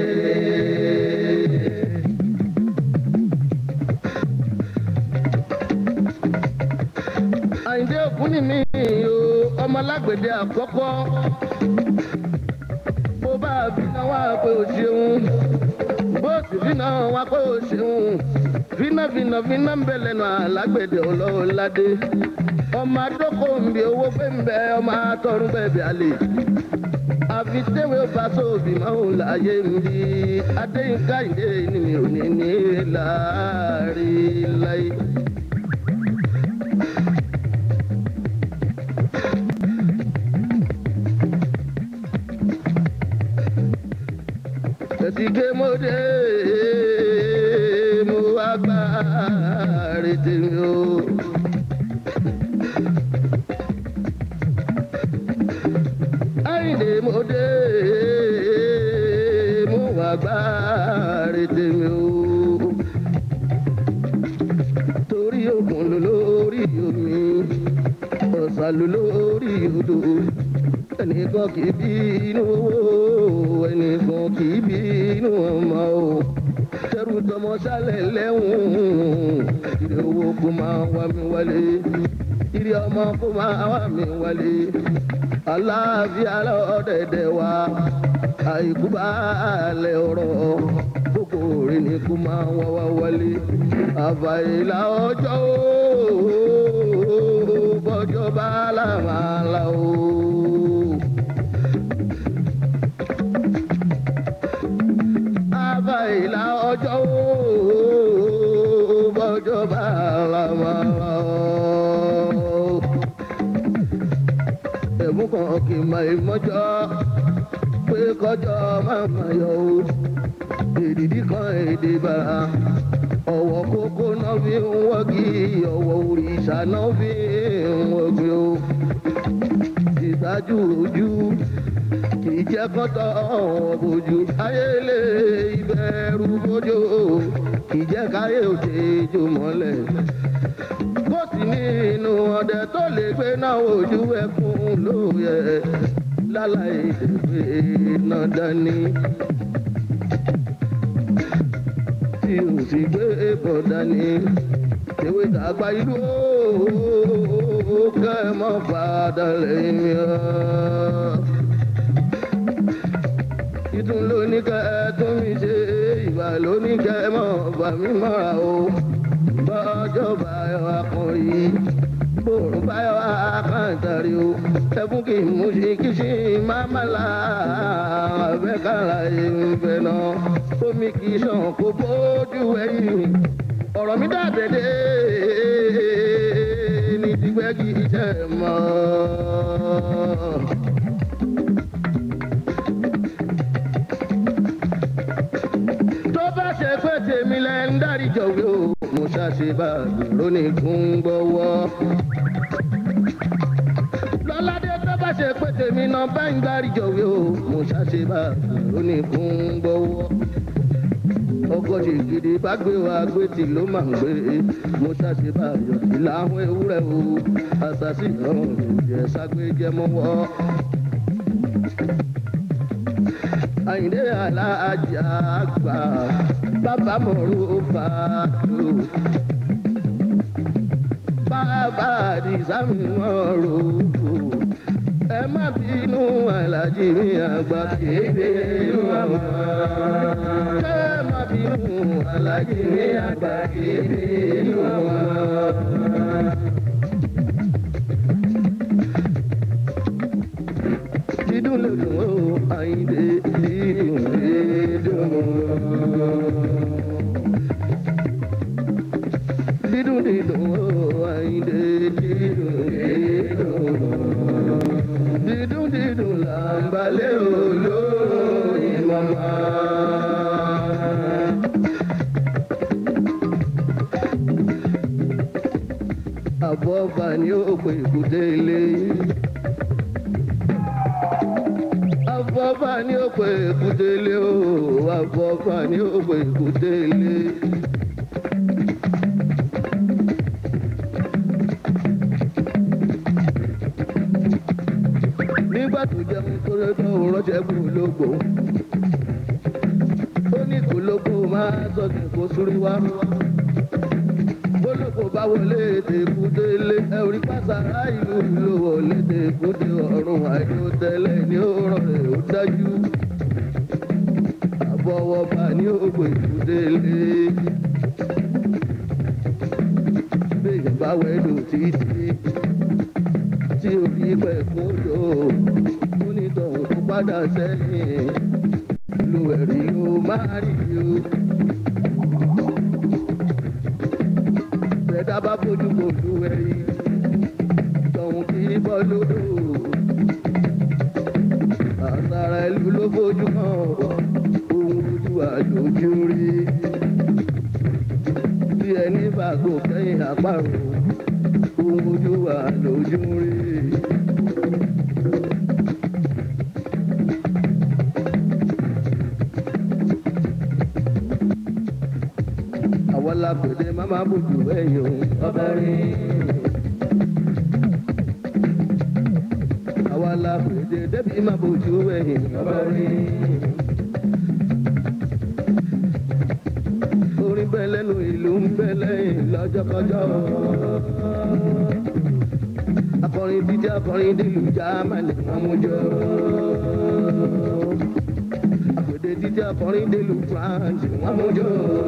àyìndé òkú ni mí o ọmọ alágbèdè àkọ́kọ́ bó bá bínú wá pé o ṣeun bó sì bínú wá pé o ṣeun fínà fínà fínà ń bẹ lẹ́nu alágbèdè ọlọ́ọ̀ládé ọmọ adókò ń bi owó pé ń bẹ ọmọ atọ́run bẹ́ẹ̀ bí alẹ́ àfi tẹ́wé bá sóòbí máa ń láyé ń bí adéyínká ìdè ni mi ò ní ní láàrin láyé. Ẹ̀sìnké mo dé, mo wá gbá retí mi o. Àyìndé mo dé, mo wá gbá retí mi o. Torí òkun ló lórí omi, ọ̀sà ló lórí odò ẹnìkan kì í bí inú owó ẹnìkan kì í bí inú ọmọ o tẹrù tọmọ sálẹ lẹ́hùn ìrè owó kó máa wá mi wálé ìrè ọmọ kó máa wá mi wálé aláàfíà lọ́dẹ̀dẹ̀ wa àìkú bá lẹ̀ ọ̀rọ̀ gbogbo rẹ̀ ni kó máa wá wá wálé àfàìlà ọjọ́ bọ́jọ́ bá làmàlà o. bá ìlà ọjọ́ bọ́jọ́ bá làmàlà o. ẹ̀mú kan kì í mọ ìmọ́jọ́ pé kọjọ́ máa ma yọ o. èdìdí kan èdè bàrà ọ̀wọ́ kókó náà fi ń wọ́gi ọ̀wọ́ òrìṣà náà fi ń wọ́gi o. ìtajú ojú kìí jẹ́ kọ́tọ̀ bójú ayélé ìbẹ̀rù bójú kìí jẹ́ káyé òde jò mọ́lẹ̀. bó sì ní inú ọdẹ tó lè gbé náà ojú ẹkún ló yẹ láláì dèbè náà dání. tí o sì gbé bọ̀ dání ewé tàgbà ìlú ó kẹ́ ẹ mọ́ padà lẹ́yìn mi ìtún lóní kẹ tún mi ṣe ìgbà lóní kẹ mọ bà mí mọ́ra o bọ́jọ́ báyọ̀ akọrin bòrùn báyọ̀ akáǹtàrí o ẹkún kì í mú sí kí sí máma la abẹ́kàrà ìfẹ́ náà omi kì í sàn kó bójú ẹ̀yìn ọ̀rọ̀ mi dàbẹ̀dẹ̀ ní tìgbẹ́ kì í jẹ́ mọ́. ṣe pé tèmi lẹ ń dárí jọ̀wé o mo ṣàṣe bá gbèrò ní gbọ́wọ́. lọ́ládé tó bá ṣe pé tèmi náà bá ń dárí jọ̀wé o mo ṣàṣe bá gbèrò ní gbọ́wọ́. ọgọ́jì gidi bá gbé wa gbé tí ló máa ń gbé mo ṣàṣe bá yọ̀tí láwọn ewúrẹ́ o àṣàṣì ọ̀rùn ìjẹ́ ságbéjẹ́ mọ́wọ́ àyìndé alájà gbà bàbá mọ̀rú fàdó bàbá àdìsámi mọ̀rú ẹ má bínú alájí mi àgbà kéde inú àwọn ẹ má bínú alájí mi àgbà kéde inú àwọn. dídùn lè dùn ó àyìndé dídùn lè dùn. dídùn dídùn ó àyìndé dídùn lè dùn. dídùn dídùn là ń balẹ̀ olórin mọ́mọ́. àbọ̀bà ni ó délé. afọ́fà ni ó pè kúdélé o afọ́fà ni ó pè kúdélé. nígbà tó jẹun tó lé tó rọ́ṣẹ́ kú lógbó ó ní kò lóko máa sọ̀tẹ̀ kó súrí wá bólókò bá wọlé tèkú délé ẹ orí pàṣàrà ìlú ló wọlé tèkú dé ọrùn àìní tẹ́lẹ̀ ní ọ̀rọ̀ rẹ̀ ó dájú àbọ̀wọ̀ bá ní ògbè kú délé béèyàn bá wẹ̀lú títí tí orí pẹ̀ kún lò ó ní tọ̀hún tó padà sẹ́yìn lo ẹ̀rí ló máa rí o. Bẹ̀dá bá bójú kò lu ẹ̀rí, tọ̀hún kì í bọ́ lódò. Àtàrà ìlú ló bójú kan, ohun ojú àjòjú rí. Bí ẹni bàgbò kẹ́yìn àparò, ohun ojú àjòjú rí. àwọn lápèdè má má bójú ẹ̀yìn o. ọbẹ̀ rí. àwa lápèdè débi má bójú ẹ̀yìn. ọbẹ̀ rí. orin bẹ́ẹ̀ lẹ́nu ìlú ń bẹ́ lẹ́yìn lọ́jọ́kọjọ́. akọrin dídí akọrin dìlù jámánì wọn mú jọ. àpèdè dídí akọrin dìlù france wọn mú jọ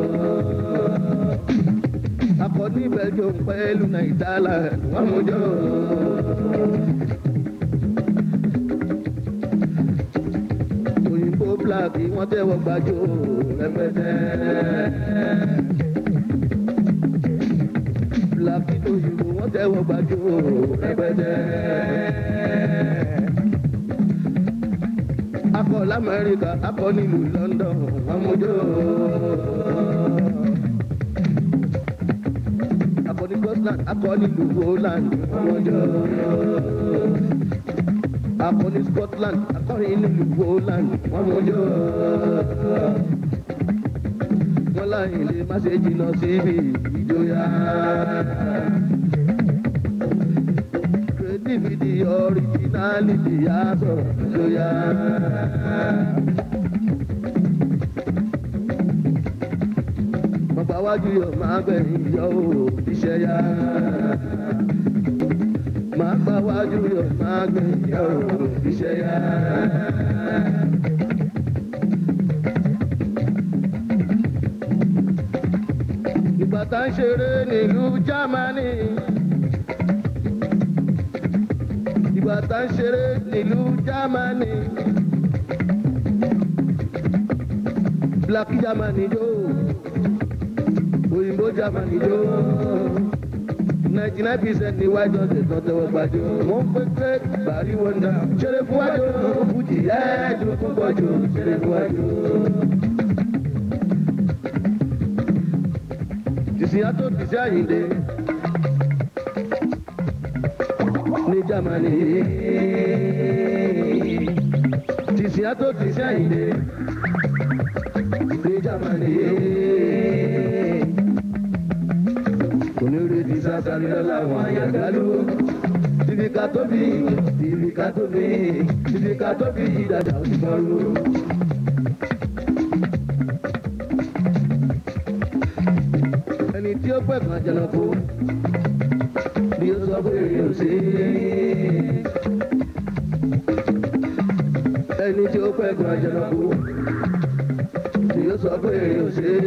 akọni bẹjọ pẹ̀lú nàìjíríà wọn mú jọ. òyìnbó black wọn tẹ́wọ́ gbàjọ rẹpẹtẹ. black òyìnbó wọn tẹ́wọ́ gbàjọ rẹpẹtẹ. akọ lamẹrika akọ nílùú london wọn mú jọ akọni scotland akọni lu holland ọmọjọ akọni scotland akọni lu holland ọmọjọ wọn láyìn lè má ṣe jìnnà síbi ìjọya creativity originality yàtọ̀ ìjọya. bàbá wájú yọ máa gbẹ̀yìn yọ ò iṣẹ́ yá. máa gbà wájú yọ máa gbẹ̀yìn yọ ò iṣẹ́ yá. ìgbà tá ń ṣeré nílùú jámánì. ìgbà tá ń ṣeré nílùú jámánì. black jámánì yóò òyìnbó germany jó ninety nine percent ni white house ẹ̀tàn tẹwọ́ gbàjọ. wọ́n pé pé bàrí wọ́ndà ṣeré fún wájú fújì ẹ̀ẹ́dùn fún bọ́jú ṣeré fún wájú. tìsíyá tó tìsí àyíǹde ní germany tìsíyá tó tìsí àyíǹde ní germany onírètí sásáré lọ́láwọn àyàgálú. Tìbí ká tó bí, tìbí ká tó bí, tìbí ká tó bí dàda òṣùbọ̀rù. Ẹni tí ó pẹ̀ kan jẹnàkú, bí ó sọ pé èrè ò sí. Ẹni tí ó pẹ̀ kan jẹnàkú, bí ó sọ pé èrè ò sí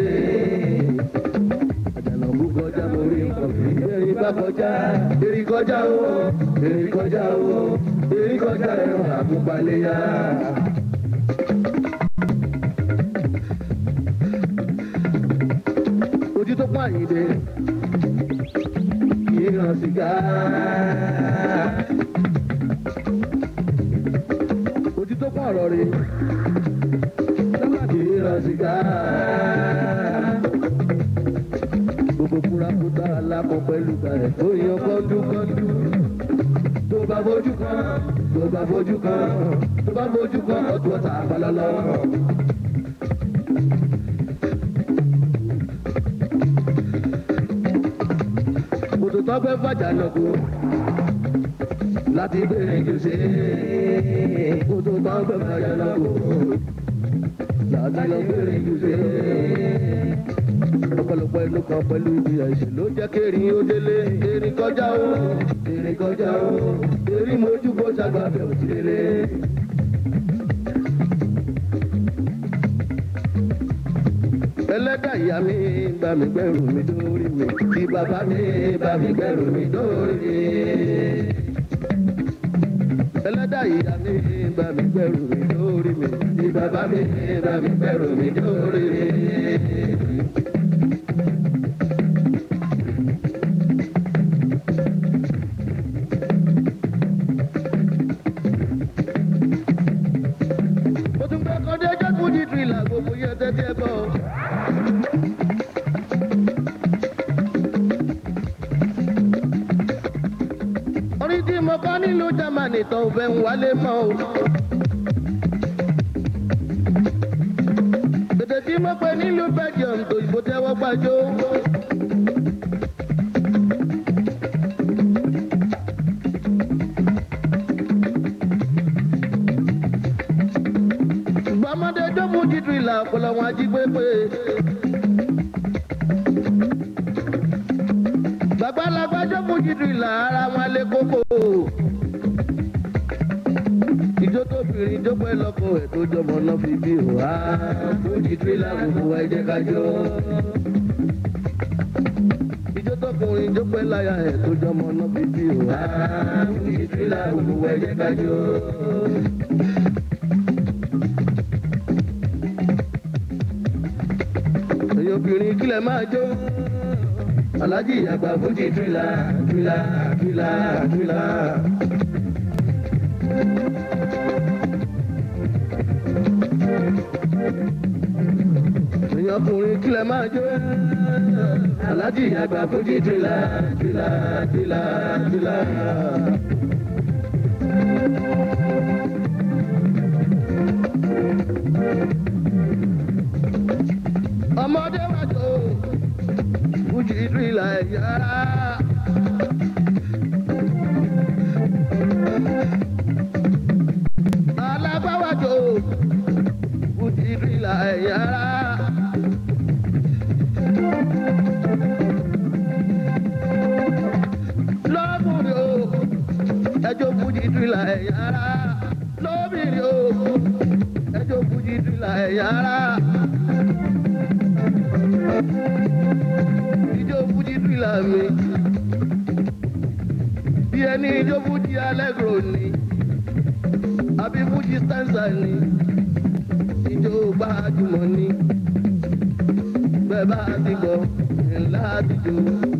àjànàkú kọjá mo rí nǹkan fi. Erin bá kọjá, erin kọjá o, erin kọjá o, erin kọjá ẹran àkúpaléyà. Ojú tó pọ̀ àyíǹde, ìran sìgá. Ojú tó pọ̀ ọ̀rọ̀ rè, ìran sìgá gbogbo kúrakúta alákọ̀ pẹ̀lú bẹ̀rẹ̀ tó yan kọ́ńdúkọ́ńdú. bá fojú kan tó bá fojú kan tó bá fojú kan ọtún ọ̀tá àpàlọ́lọ́. kòtò tó fẹ́ fàjà lọ́kù láti gbèrè jùṣe kòtò tó fẹ́ fàjà lọ́kù láti lọ gbèrè jùṣe. ọ̀pọ̀lọpọ̀ ìlú kan pẹ̀lú ibi ẹ̀sìn ló jẹ́ kérin ó délé erin kọjá ó erin kọjá ó erin mojú bó ṣàgbàfẹ́ òtílé. ẹlẹ́dà ìyá mi bá mi gbẹ́rù mi dórí mi tí bàbá mi bá mi gbẹ́rù mi dórí mi. ẹlẹ́dà ìyá mi bá mi gbẹ́rù mi dórí mi tí bàbá mi bá mi gbẹ́rù mi dórí mi. mo tún fẹ́ kọ́ dé jẹ́kú di tìrìlà gbogbo yẹn tẹ́tí ẹ bọ̀. orí tí mo kọ́ nílùú germany tó fẹ́ ń wálé mọ́ o. èdè tí mo pè nílùú belgium tó ìbò tẹ́wọ́ gbàjọ́. gbàmọ́dé jókòó títú ìlà ọpọlọ wọn ají pépé. gbàgbàlagbà jókòó títú ìlà ara wọn lé kókó. ìjó tó bìnrin jó pẹ́ lọ́kọ ẹ̀ tó jọmọ náà fi bí o wá. fún títú ìlà gbogbo wa ẹ jẹ́ ká jó. ìjó tó kùnrin jó pẹ́ láyà ẹ̀ tó jọmọ náà fi bí o wá. fún títú ìlà gbogbo wa ẹ jẹ́ ká jó. ẹ̀yin obìnrin kílẹ̀ máa jó. alájí àgbà fújì tìrìlà tìrìlà tìrìlà tìrìlà. ẹ̀yin ọkùnrin kílẹ̀ máa jó. alájí àgbà fújì tìrìlà tìrìlà tìrìlà tìrìlà. ọmọdé wà tó fújì tìrìlà ẹ̀yára. alágbáwá tó fújì tìrìlà ẹ̀yára. lọ́kùnrin o ẹjọ́ fújì tìrìlà ẹ̀yára. lóbìnrin o ẹjọ́ fújì tìrìlà ẹ̀yára. ijó fújì tìrìlà mi bí ẹni ijó fújì allegro ni àbí fújì stanza ni ijó gbajúmọ̀ ni bẹ́ẹ̀ bá ti gbọ́ ńlá ti jó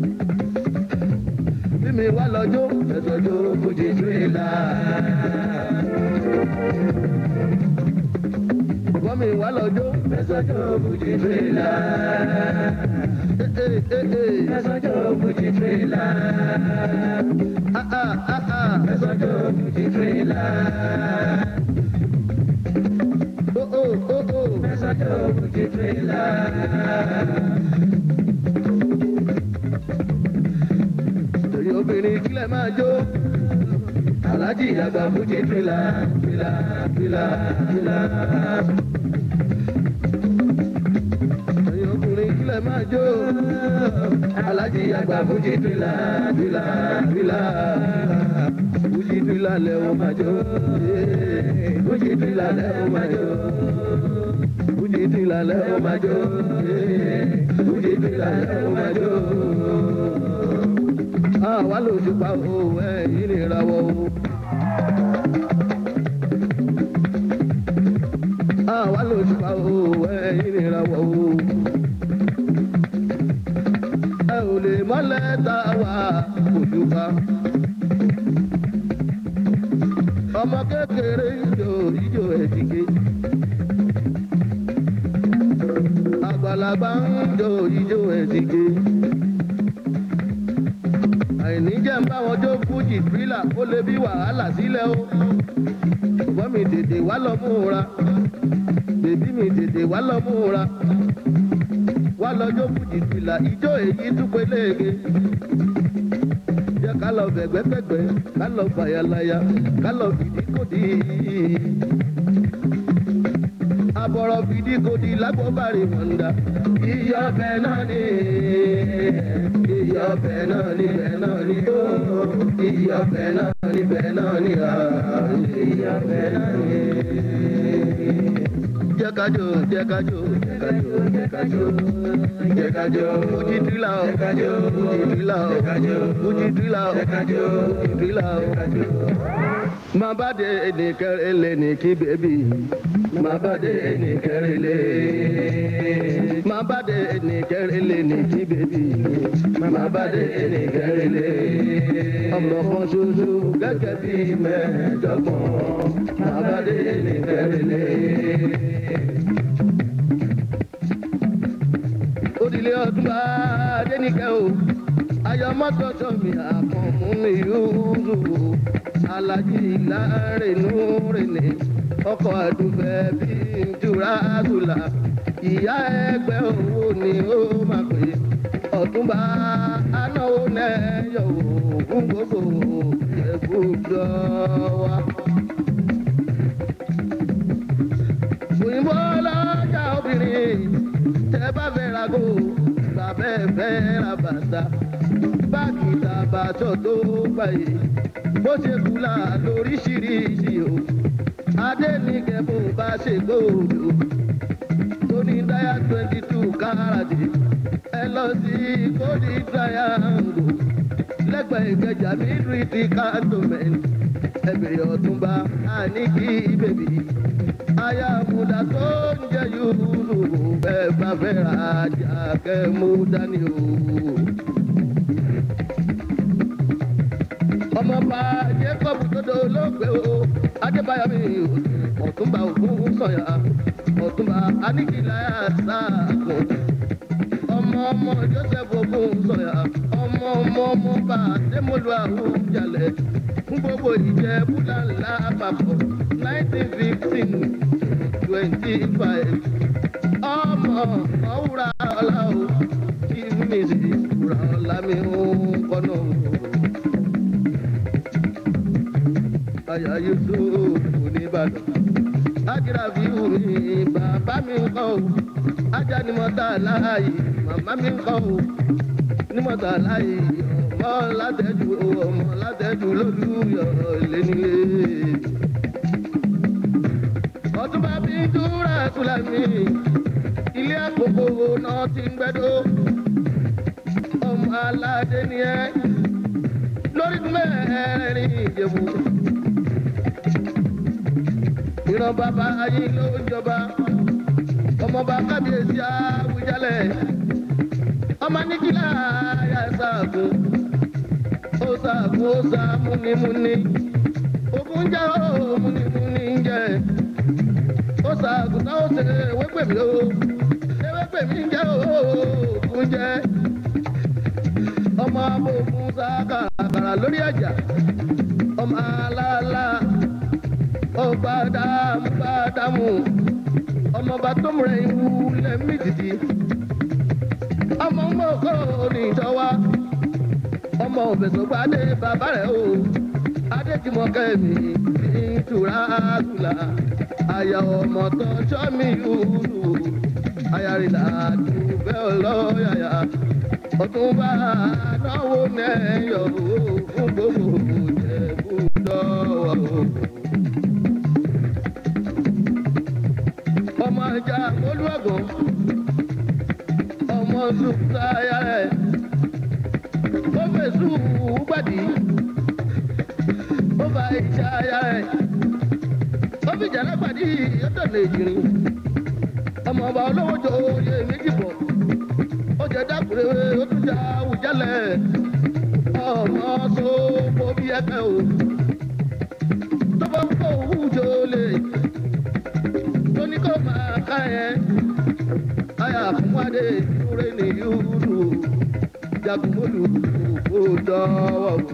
bí mi wá lọ́jọ́ ẹ̀sọ́jọ́ fújì tìrìlà. Bọ́ mi wá lọ́jọ́ ẹ̀sọ́jọ́ fújì tìrìlà. Ẹ̀sọ́jọ́ fújì tìrìlà. Ẹ̀sọ́jọ́ fújì tìrìlà. Oh oh oh oh. Ẹ̀sọ́jọ́ fújì tìrìlà. Torí obìnrin kílẹ̀ máa jó. Aláàjì àgbà fújì tìrìlà tìrìlà tìrìlà tìrìlà. Torí ọkùnrin kílẹ̀ máa jó. Aláàjì àgbà fújì tìrìlà tìrìlà tìrìlà. Fújì tìrìlà lẹ̀ ó máa jó. Fújì tìrìlà lẹ̀ ó máa jó. Fújì tìrìlà lẹ̀ ó máa jó. Fújì tìrìlà lẹ̀ ó máa jó àwa ló ti pa o ẹ̀yìn ní ìràwọ̀ o. àwa ló ti pa o ẹ̀yìn ní ìràwọ̀ o. ẹ ò lè mọ́lẹ̀ tá a wà ojú ká. ọmọ kékeré ijó ijó ẹ̀dígé. àgbàlagbà ń jó ijó ẹ̀dígé. àìní jẹ́ ń bá wọn jó fújì tírélà ó lè bí wàhálà sílẹ̀ o ṣùgbọ́n mi tètè wá lọ múra bèbí mi tètè wá lọ múra wá lọ jó fújì tírélà ijó èyí dúpẹ́ léèké jẹ́ ká lọ bẹ̀gbẹ́gbẹ̀gbẹ́ ká lọ fàyàlàyà ká lọ fìdíkòdì abọ̀rọ̀ fìdíkòdì lágbóbárì mọ̀ndà iyọ̀bẹ náà ni iyọ̀bẹ náà ni bẹ̀ náà ni ó iyọ̀bẹ náà ni bẹ̀ náà ni à iyọ̀bẹ náà ni. jẹ́ ká jó jẹ́ ká jó jẹ́ ká jó jẹ́ ká jó jẹ́ ká jó fújì tírélà o fújì tírélà o fújì tírélà o fújì tírélà o. máa bá de ẹnì kẹrẹ lé ní kí bébì máa bá de ẹnì kẹrẹ lé máa bá de ẹnì kẹrẹ lé ní kí bébì máa bá de ẹnì kẹrẹ lé ọmọ kan ṣoṣo gẹ́gẹ́ bí mẹ́ẹ̀ẹ́dọ́gbọ̀n máa bá de ẹnì kẹrẹ lé. òdìlé ọdún bá dénìkẹ́ o ayọ̀mọ́tò sọ̀mí àkànmú mi yúrù alájí lárinú rìnì ọkọ̀ àdùfẹ́ bí jura àdùlà ìyá ẹgbẹ́ owó ni ó máa pè ọ̀túnba anáwó nẹ́yọ̀ ògùn gbogbo ẹ̀gbọ́dọ̀ wa. òyìnbó lọ́jà obìnrin tẹ bá fẹ́ ra kó bàbẹ́ fẹ́ ra bàtà báàgì tàbátọ̀ tó gbàyè bó ṣe kúlà lóríṣiríṣi o adẹ́nìkẹ́ bó bá ṣe gbòòdò tó ní dáyà twenty two káràdì ẹ lọ sí kódì triangle lẹ́gbẹ̀ẹ́ ìkẹjà mídírìtì cantonment ẹ̀bẹ̀rẹ̀ ọ̀túnba àníkí bèbí aya múdà tó ń jẹ yúrù bẹ́ẹ̀ bá fẹ́ ra ajá kẹ́ mú dání o. ọmọọba jacob dodo ló gbé o adébáyọ̀ mi ọ̀túnba ògún sọ̀yà ọ̀túnba aníkìláyà sáàkó ọmọ ọmọ joseph ogun sọ̀yà ọmọ ọmọ ọmọọba démọlú àwùjalẹ̀ fún gbogbo ìjẹ́ búláńlá àpapọ̀ nineteen fifteen twenty five ọmọ ọwúra ọlá o kí mi sì wúra ọlá mi ń kọ́nà o. àyà yusuf oníbàdàn ájírà fíwù mi bàbá mi ń kọ́ o ajá ni mo ta láàyè màmá mi ń kọ́ o ní mo ta láàyè ọmọ látẹ̀jù ọmọ látẹ̀jù lólùyọ̀ lẹ́nilé. ọtúnba bí dúrà sùlámì ilé àkókò náà ti ń gbẹdọ ọmọ aládé ni ẹ lórí mẹ́rin ìjẹ̀bù ìran bàbá ayé ló ń jọba ọmọọba kábíyèsí àwùjalẹ̀ ọmọ nígbìlá yà sàgùn ó sàgùn ó sà múnimúni ogun jẹ́ ó múnimúni ń jẹ́ ó sàgùn táwọn ṣe ewépèmí ó ewépèmí ń jẹ́ ó ogun jẹ́ ọmọ abogun sàkàrà lórí àjà ọmọ aláàlá ọba dàmú bá dàmú ọmọọba tó múra ìwú lẹ́mí dìdí ọmọ ń bọ̀ kó ní ìjọba ọmọ òbẹ̀sọ̀gbà adé bàbá rẹ̀ o adéjìmọ̀kẹ́ mi ní ìtura àgùlà àyà ọmọ tó sọ́mi yúlù ayárìlá dùbẹ́ ọlọ́yàyà ọtúnba náwó nẹ́yọ̀ fún gbogbo jẹ̀bú dọ́wọ́ ọmọ ìjà olúwàgàn ọmọ sùkúta ayá rẹ̀ ó fèsù gbàdí ó fa ìṣe ayá rẹ̀ ó fi jàrá gbàdí yọtọ̀ lè jìnnì ọmọ ọba olówó jọ oyè méjì bọ̀ ó jẹ dákúrẹ́ ó tún jà àwùjálẹ̀ ọmọ sọ́kò bí ẹgbẹ́ o tó bá ń kó òwú jọ lè tó ní kó máa ká yẹn aya fún adé ìdúró ní yúrù jagun mọ́lù kó dọ́wọ́ wò.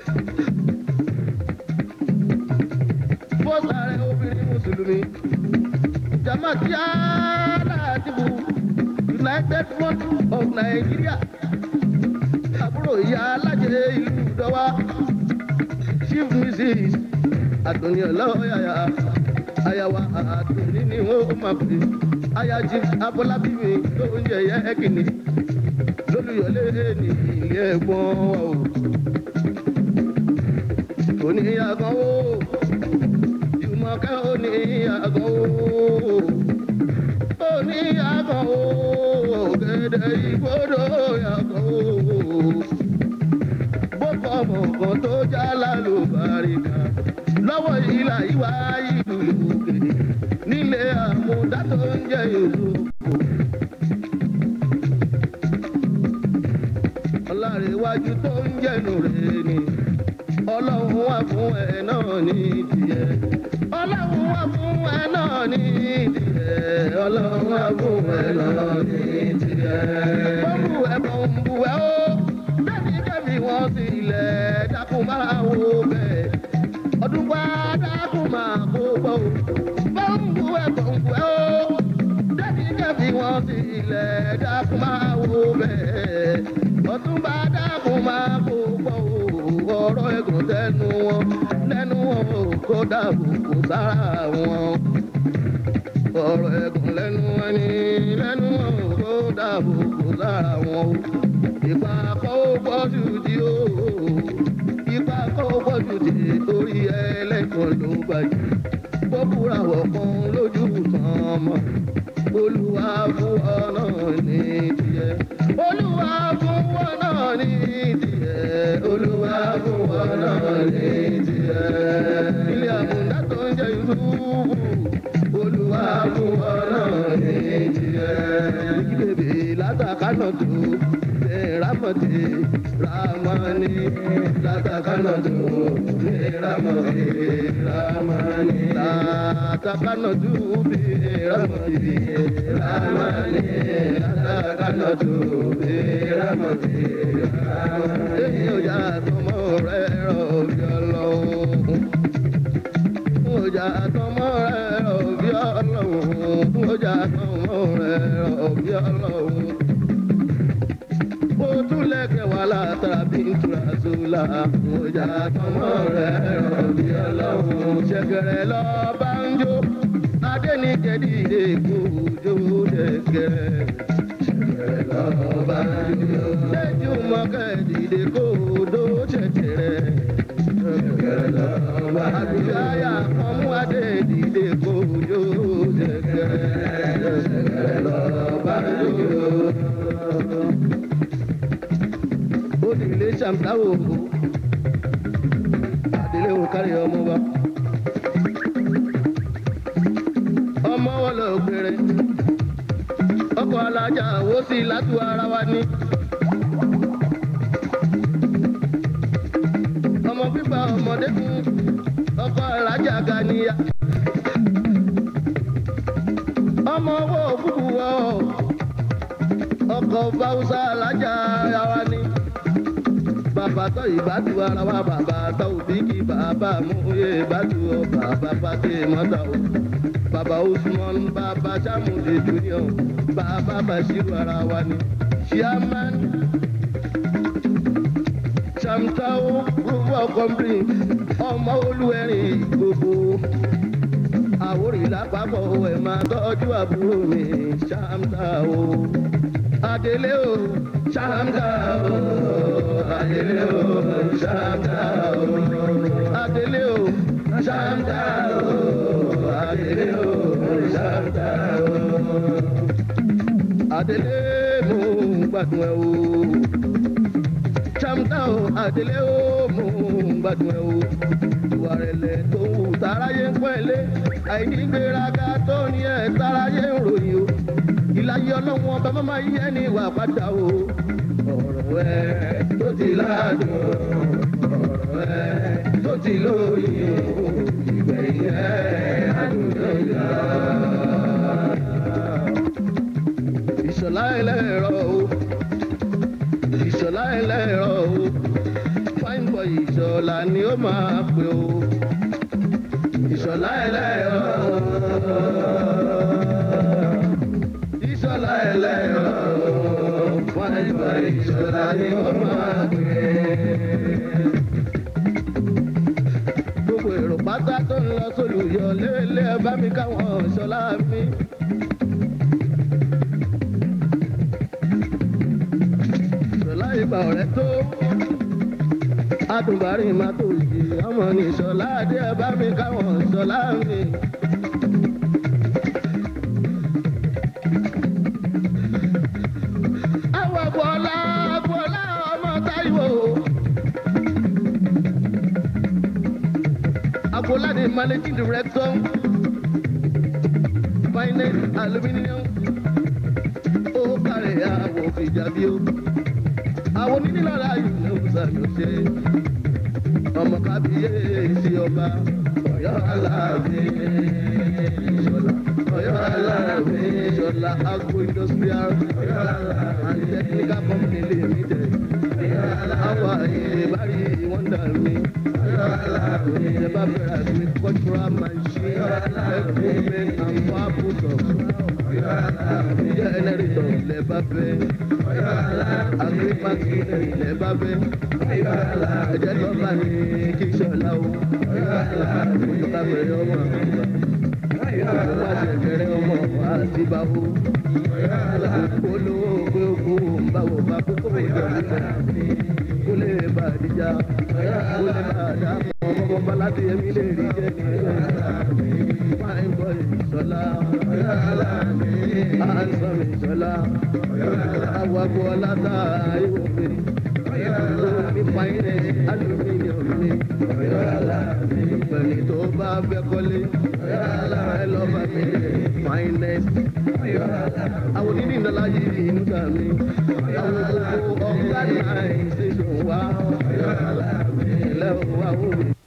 fọ́sà rẹ̀ obìnrin mùsùlùmí jamati aládìbò united front of nigeria àbúrò ìyá alájẹ ìlú dọ́wà chief mrs àtúnyẹ lọ́yàyà ayawa àtúnyẹ ni wọ́n máa pè ayají abọ́lábí mi ló ń jẹ yẹ kìnnì lólùyọlé ní ilé ẹ̀gbọ́n o oníyàgàn o jùmọ̀kẹ́ oníyàgàn o oníyàgàn o gẹ̀dẹ̀ ìgbodò yàgàn o bókọ̀ mọ̀kàn tó já lálùbáríkà lọ́wọ́ ìlà ìwà ìlú òkè nílé àmúdá tó ń jẹ́ ìlú ọlárẹ̀wájú tó ń jẹ́nu rẹ̀ ni ọlọ́run wà fún ẹ náà ní tiẹ̀ ọlọ́run wà fún ẹ náà ní tiẹ̀ ọlọ́run wà fún ẹ náà ní tiẹ̀. bọ́m̀bù ẹ̀ bọ́m̀bù ẹ̀ ó bẹ́ẹ̀ni kẹ́mi wọ́n sì ilẹ̀ dákun máa wo bẹ́ẹ̀ ọdún pa dákun máa kó gbọ́ o bọ́m̀bù ẹ̀ bọ́m̀bù ẹ̀ ó bẹ́ẹ̀ni kẹ́mi wọ́n sì ilẹ̀ dákun máa wo bẹ́ẹ̀ ọdún bá dákun máa kó gbọ́ o ọ̀rọ̀ ẹ̀gùn tẹnu wọn lẹ́nu wọn ò kó dàbò kó sára wọn ọ̀rọ̀ ẹ̀gùn lẹ́nu wọn ni lẹ́nu wọn ò kó dàbò kó sára wọn o ìgbà kó pọ̀jù di o ìgbà kó pọ̀jù di torí ẹlẹ́kùn ló bàjẹ́ bókúra wọ̀kan lójú tán mọ́ olúwa fún ọ náà ní tiẹ̀ olúwa fún ọ náà ní tiẹ̀ olúwa fún ọ náà ní tiẹ̀ ilé àmúdá tó ń jẹ ìlúbù olúwa fún ọ náà ní tiẹ̀ ìbèbè látàkánà tó ramati ramani latakana tu ramati ramani latakana tu ramati ramani latakana tu ramati ramani èyí ò yá tọmọ rẹ rọ bí ọlọ́run ó jà tọmọ rẹ rọ bí ọlọ́run ó jà tọmọ rẹ rọ bí ọlọ́run ojúlẹ̀kẹ̀ wà látara bí n tura sólà. Ọjà tọmọ rẹ̀ rọ̀bì ọlọ́run. Ṣẹ̀gẹ̀rẹ̀ lọ bá ń jó. Adéníkẹ́ dìde kó jó dẹ̀gẹ̀rẹ̀. Ṣẹ̀gẹ̀rẹ̀ lọ bá ń jó. Lẹ́jú mọ́kẹ́ dìde kó dó ṣẹ̀ṣẹ̀rẹ̀. Ṣẹ̀gẹ̀rẹ̀ lọ bá ń jó. Àgbéyàyà kan mú adé dìde kó jó dẹ̀gẹ̀rẹ̀. Ṣẹ̀gẹ̀rẹ̀ lọ bá ń jó òdìlé ṣàmùtáwò àdìlé wò kárí ọmọ wa. ọmọ wọn lọ gbèrè ọkọ alájà wo sí látú ara wa ní. ọmọ pípa ọmọdé fún ọkọ alájà ganiya. ọmọ owó òkúkú wọ ọkọ fáwùsà alájà ara wa ní bàbá tó ìbátú ara wa bàbá tó òbí kí bàbá múye ìbátú ọ bàbá pàṣẹ mọ́tà o bàbá usman bàbá sàmúlẹ̀ junior bàbá bàṣírù ara wa ni chairman samtao group of company ọmọ olúwẹ̀rìn gbogbo àwòrán lápapọ̀ ẹ̀ máa tọ́jú àbúrò mi samtao adélé o samtao adele o ṣáńtà o adele o ṣáńtà o adele o ṣáńtà o adele mo gbádùn ẹ o ṣáńtà o adele o mo gbádùn ẹ o ìwà rẹ̀lẹ̀ tó wù táráyé ń pẹ́lẹ́ àìnígbéraga tó ní ẹ̀ táráyé ń ròyìn o ìlàyé ọlọ́run ọba máma yí ẹni ìwà padà o ọ̀rọ̀ ẹ tó ti ládùn ọ̀rọ̀ ẹ tó ti lóyún ìgbẹ̀yìn ẹ àdúgbò ìlà. ìṣọ̀lá ẹlẹ́rọ o ìṣọ̀lá ẹlẹ́rọ o fine boy ìṣọ̀lá ni ó máa pè o ìṣọ̀lá ẹlẹ́rọ ìṣọ̀lá ẹlẹ́rọ fine boy ìṣọ̀lá ni ó máa pè gbogbo èrò pátá tó ń lọ sólùyọ lélẹ̀ ẹ bá mi káwọn ìṣọ̀lá mi. ìṣọ̀lá ìgbà ọ̀rẹ́ tó adùnbárí máa tó yìí ọmọ ní ìṣọ̀lá adé ẹ bá mi káwọn ìṣọ̀lá mi. àwọn àgbọ̀ọ́lá àgbọ̀ọ́lá ọmọ táyọ̀. àgbọ̀ọ́lá ni managing director finance aluminium ó kárẹ̀ àwọ̀ fìjàbí o àwọn onídìlára yìí ló ń ṣàyọ̀ṣe ọmọ kábíyèsí ọba ọ̀yọ́ aláàbẹ̀ ìṣọ̀lá ọ̀yọ́ aláàbẹ̀ ìṣọ̀lá agro industrial and technical company limited àwọn àyè bárí wọ́ndà mi ẹ bá bẹ̀rẹ̀ àti cultural machine equipment and farm products generator lẹ bá fẹ́ agrimax lẹ bá fẹ́ ẹjẹ lọ bá ní kí sọlá o ọba bẹ̀rẹ̀ ọmọ àgbà ọba ṣẹ̀ṣẹ̀rẹ̀ ọmọ àti báwo olówó pé okú báwo bá kókó ìjọba kó lè bá àdìjà kó lè bá àdá ọmọ bọba láti ẹmí lè rí jẹ ní fine boy sọlá handsome sọlá awakọ ọlátà ayọ̀mí ní fine aluminium ní pẹ̀lú tó bá fẹ́ kọ́lé ẹ lọ́ bá mi finest àwọn onídìí ńlá yìí inú dà mí àwọn gbogbo ọ̀gá náà ṣe ṣòwò wá lẹ́wọ̀n wá wò mí.